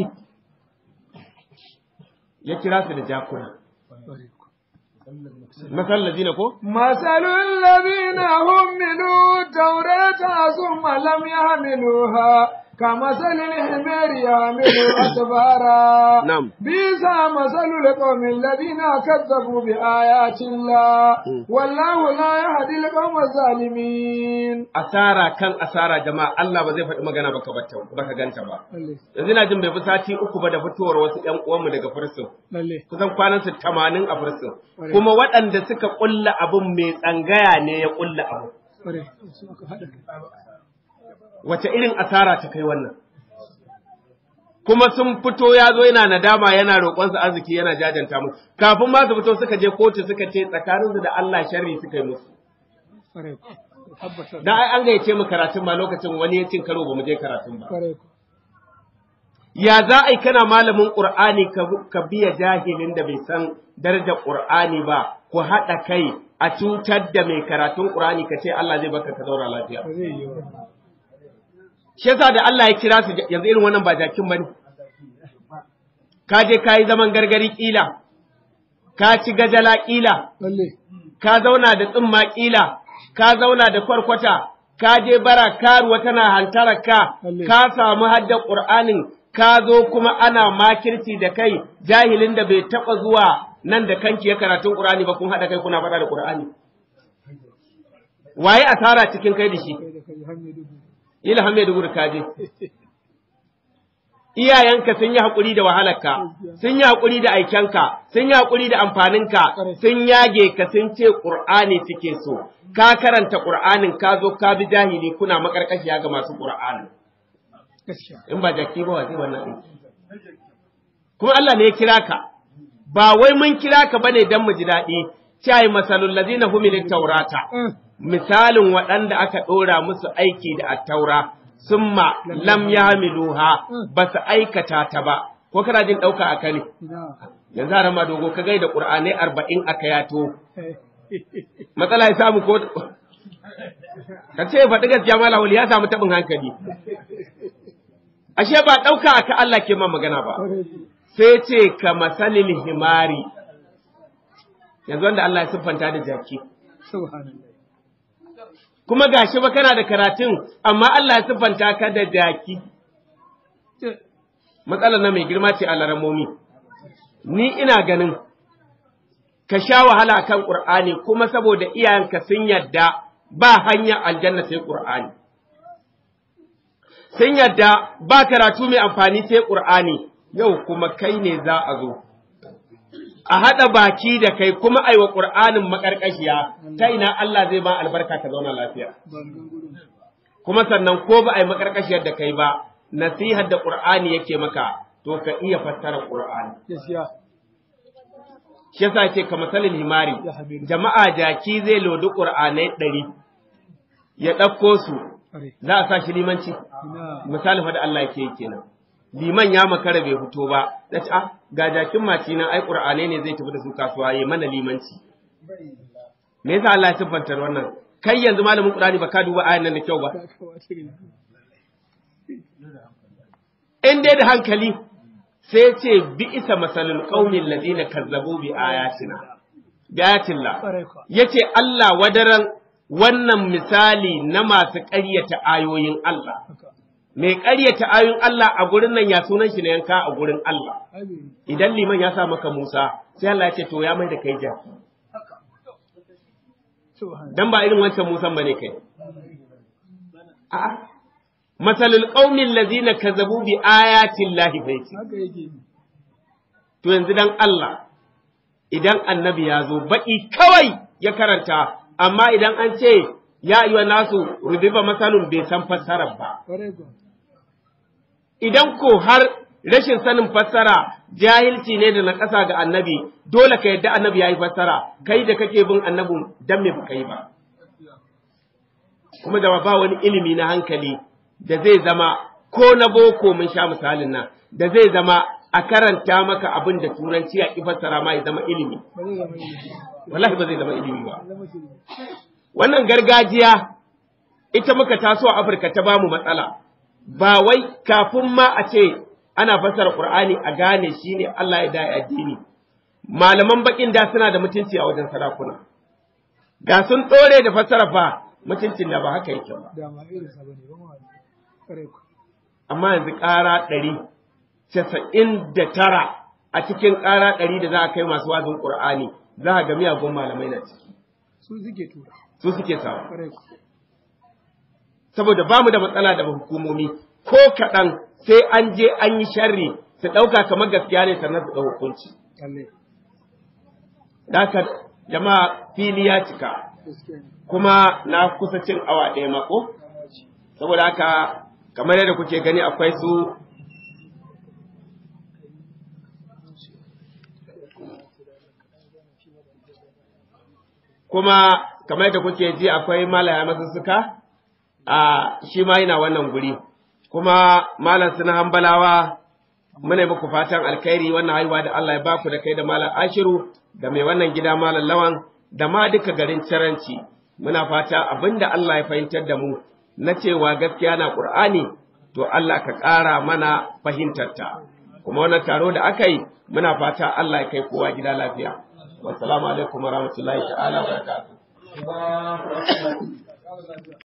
Ya kira su da jakuna. Ƙwarai. Masallaci na ko? مثل الذين حملوا التوراة ثم لم يحملوها كمثل الحمير يحمل أسفارا نعم. بئس مثل القوم الذين كذبوا بآيات الله والله لا يهدي القوم الظالمين asara kan asara jama'a Allah ba zai faɗi magana baka bata baka ganta ba lalle yanzu ina jin bai fi sati uku ba da fitowar wasu ƴan uwanmu daga fursun lalle kusan kwanan su 80 a fursun kuma waɗanda suka kulla abun mai tsangaya ne ya kulla abu kware su aka haɗa kai wace irin asara ta kai wannan kuma sun fito ya zo yana nadama yana roƙonsa arziki yana jajanta musu kafin ma su fito suka je kotu suka ce tsakaninsu da Allah sharri suka yi musu kware tabbatar dan ai an gayyace mu karatun ma lokacin wani ya cin karo ba mu je karatun ba kware ya za a yi kana malamin Qur'ani ka, ka biya jahilin da bai san darajar Qur'ani ba ku haɗa kai a cutar da mai karatun Qur'ani ka ce Allah zai baka ka zauna lafiya ba zai yi ba shi yasa da Allah ya kira su yanzu irin wannan ba jakin bane ka je ka yi zaman gargari kila ka ci gajala kila lalle ka zauna da tsimma kila ka zauna da kwarkwata ka je bara karuwa tana hantarar ka Lalle. ka samu haddar qur'anin ka zo kuma ana makirci da kai jahilin da bai taba zuwa nan da kanki ya karatun qur'ani ba kun hada kai kuna faɗa da qur'ani waye asara cikin kai da shi kai da kai hanyar dubu ilham mai dugur kaje iyayenka sun yi haƙuri da wahalarka sun yi haƙuri da aikenka sun yi haƙuri da amfaninka sun yage ka sun ce ƙur'ani suke so ka karanta ƙur'anin ka zo ka bi jahili kuna makarƙashiya ga masu ƙur'ani gaskiya in ba jaki ba wace wannan aiki kuma Allah ne ya kira ka ba wai mun kira ka bane dan mu ji daɗi cai masalul ladina humilit taurata misalin waɗanda aka ɗora musu aiki da attaura summa lam yahmiluha ba su aikata ta ba ko kana jin ɗauka a kane ina yanzu a rama dogo ka gaida ƙur'anai arba'in aka yato eh, matsala ya samu ko ka ce faɗi gaskiya mala wali ya samu taɓin hankali ashe ba ɗauka aka Allah ke ma magana ba kware sai ce ka masalil himari yanzu wanda Allah ya siffanta da jaki subhanallah kuma gashi ba kana da karatun amma Allah ya siffanta ka da jaki Ce- matsalar na mai girma ce a laramomi ni ina ganin ka sha wahala kan Qur'ani kuma saboda iyayenka sun yadda ba hanyar aljanna sai Qur'ani sun yadda ba karatu mai amfani sai Qur'ani yau kuma kai ne za a zo a haɗa baki da kai kuma aiwa Qur'anin maƙarƙashiya ta ina Allah zai ba albarka ka zauna lafiya ban gan gudun kuma sannan ko ba a yi makarkashiyar da kai ba nasihar da qur'ani yake maka to ka iya fassara qur'ani gaskiya shi yasa ce ka masalin himari Ya habibi. jama'a jaki zai lodi qur'anai ɗari ya ɗauko su kware za a sa shi limanci ina misali fa da Allah yake yi kenan liman ya makara bai fito ba da ce ah ga jakin maci nan ai qur'anai ne zai tafi da su kasuwa yayi mana limanci me yasa Allah ya siffanta wannan kai yanzu malamin qur'ani ba ka duba ayan nan da kyau ba ka kawo cikin in dai da hankali sai ce bi isa masalul qaumin ladina kazzabu bi ayatina bi ayatillah kware kwa yace Allah wadaran wannan misali na masu ƙaryata ayoyin Allah haka mai ƙaryata ayoyin Allah a gurin nan ya sunan shi na yanka a gurin Allah abi idan liman ya sa maka Musa sai Allah ya ce to ya mai da kai jaki subhanallah dan ba irin wancan Musan bane kai a'a masalul qaumin ladina kazzabu bi ayatillahi fa yace haka yake ni To yanzu dan Allah, idan annabi ya zo baƙi kawai ya karanta, amma idan an ce ya yi wa nasu rubiba masalun bai san fassarar ba. kware kwa Idan ko har rashin sanin fassara jahilci ne da na ƙasa ga annabi, dole ka yadda annabi ya yi fassara, kai da kake bin annabin dan me baka yi ba. Kuma da ba wani ilimi na hankali da zai zama ko na boko mun sha misalin nan, da zai zama a karanta maka abin da turanci a ƙi fassara ma ya zama ilimi. ba zai zama ilimi wallahi ba zai zama ilimi ba ba zama shirme wannan gargajiya ita muka taso a Afirka ta bamu matsala ba wai kafin ma a ce ana fassara Qur'ani a gane shi ne Allah ya dai addini malaman bakin da suna da mutunci a wajen sarakuna ga sun dore da fassara fa mutuncin da ba haka yake ba da ma irin sa bane ba ma kware kwa amma yanzu ƙara ɗari casa'in da tara a cikin ƙara ɗari da za a kai masu wazin ƙur'ani za a ga miyagun malamai na ciki su suke tura su suke sawa kwarai ku saboda ba mu da matsala da hukumomi ko kaɗan sai an je an yi sharri su ɗauka kamar gaskiya ne sannan su ɗau hukunci lalle da haka jama'a fili ya cika gaskiya ne kuma na kusa cin awa ɗaya mako saboda haka kamar yadda kuke gani akwai su kuma kamar yadda kuke ji akwai malaya masussuka a shi ma yana wannan guri kuma malam suna hambalawa muna yi muku fatan alkhairi wannan haihuwa da Allah ya baku da kai da malam ashiru da mai wannan gida malam lawan da ma duka garin caranci muna fata abinda Allah ya fahimtar da mu na cewa gaskiya na Qur'ani to Allah ka ƙara mana fahimtarta kuma wannan taro da aka yi muna fata Allah ya kai kowa gida lafiya wassalamu alaikum warahmatullahi ta'ala wa barakatuh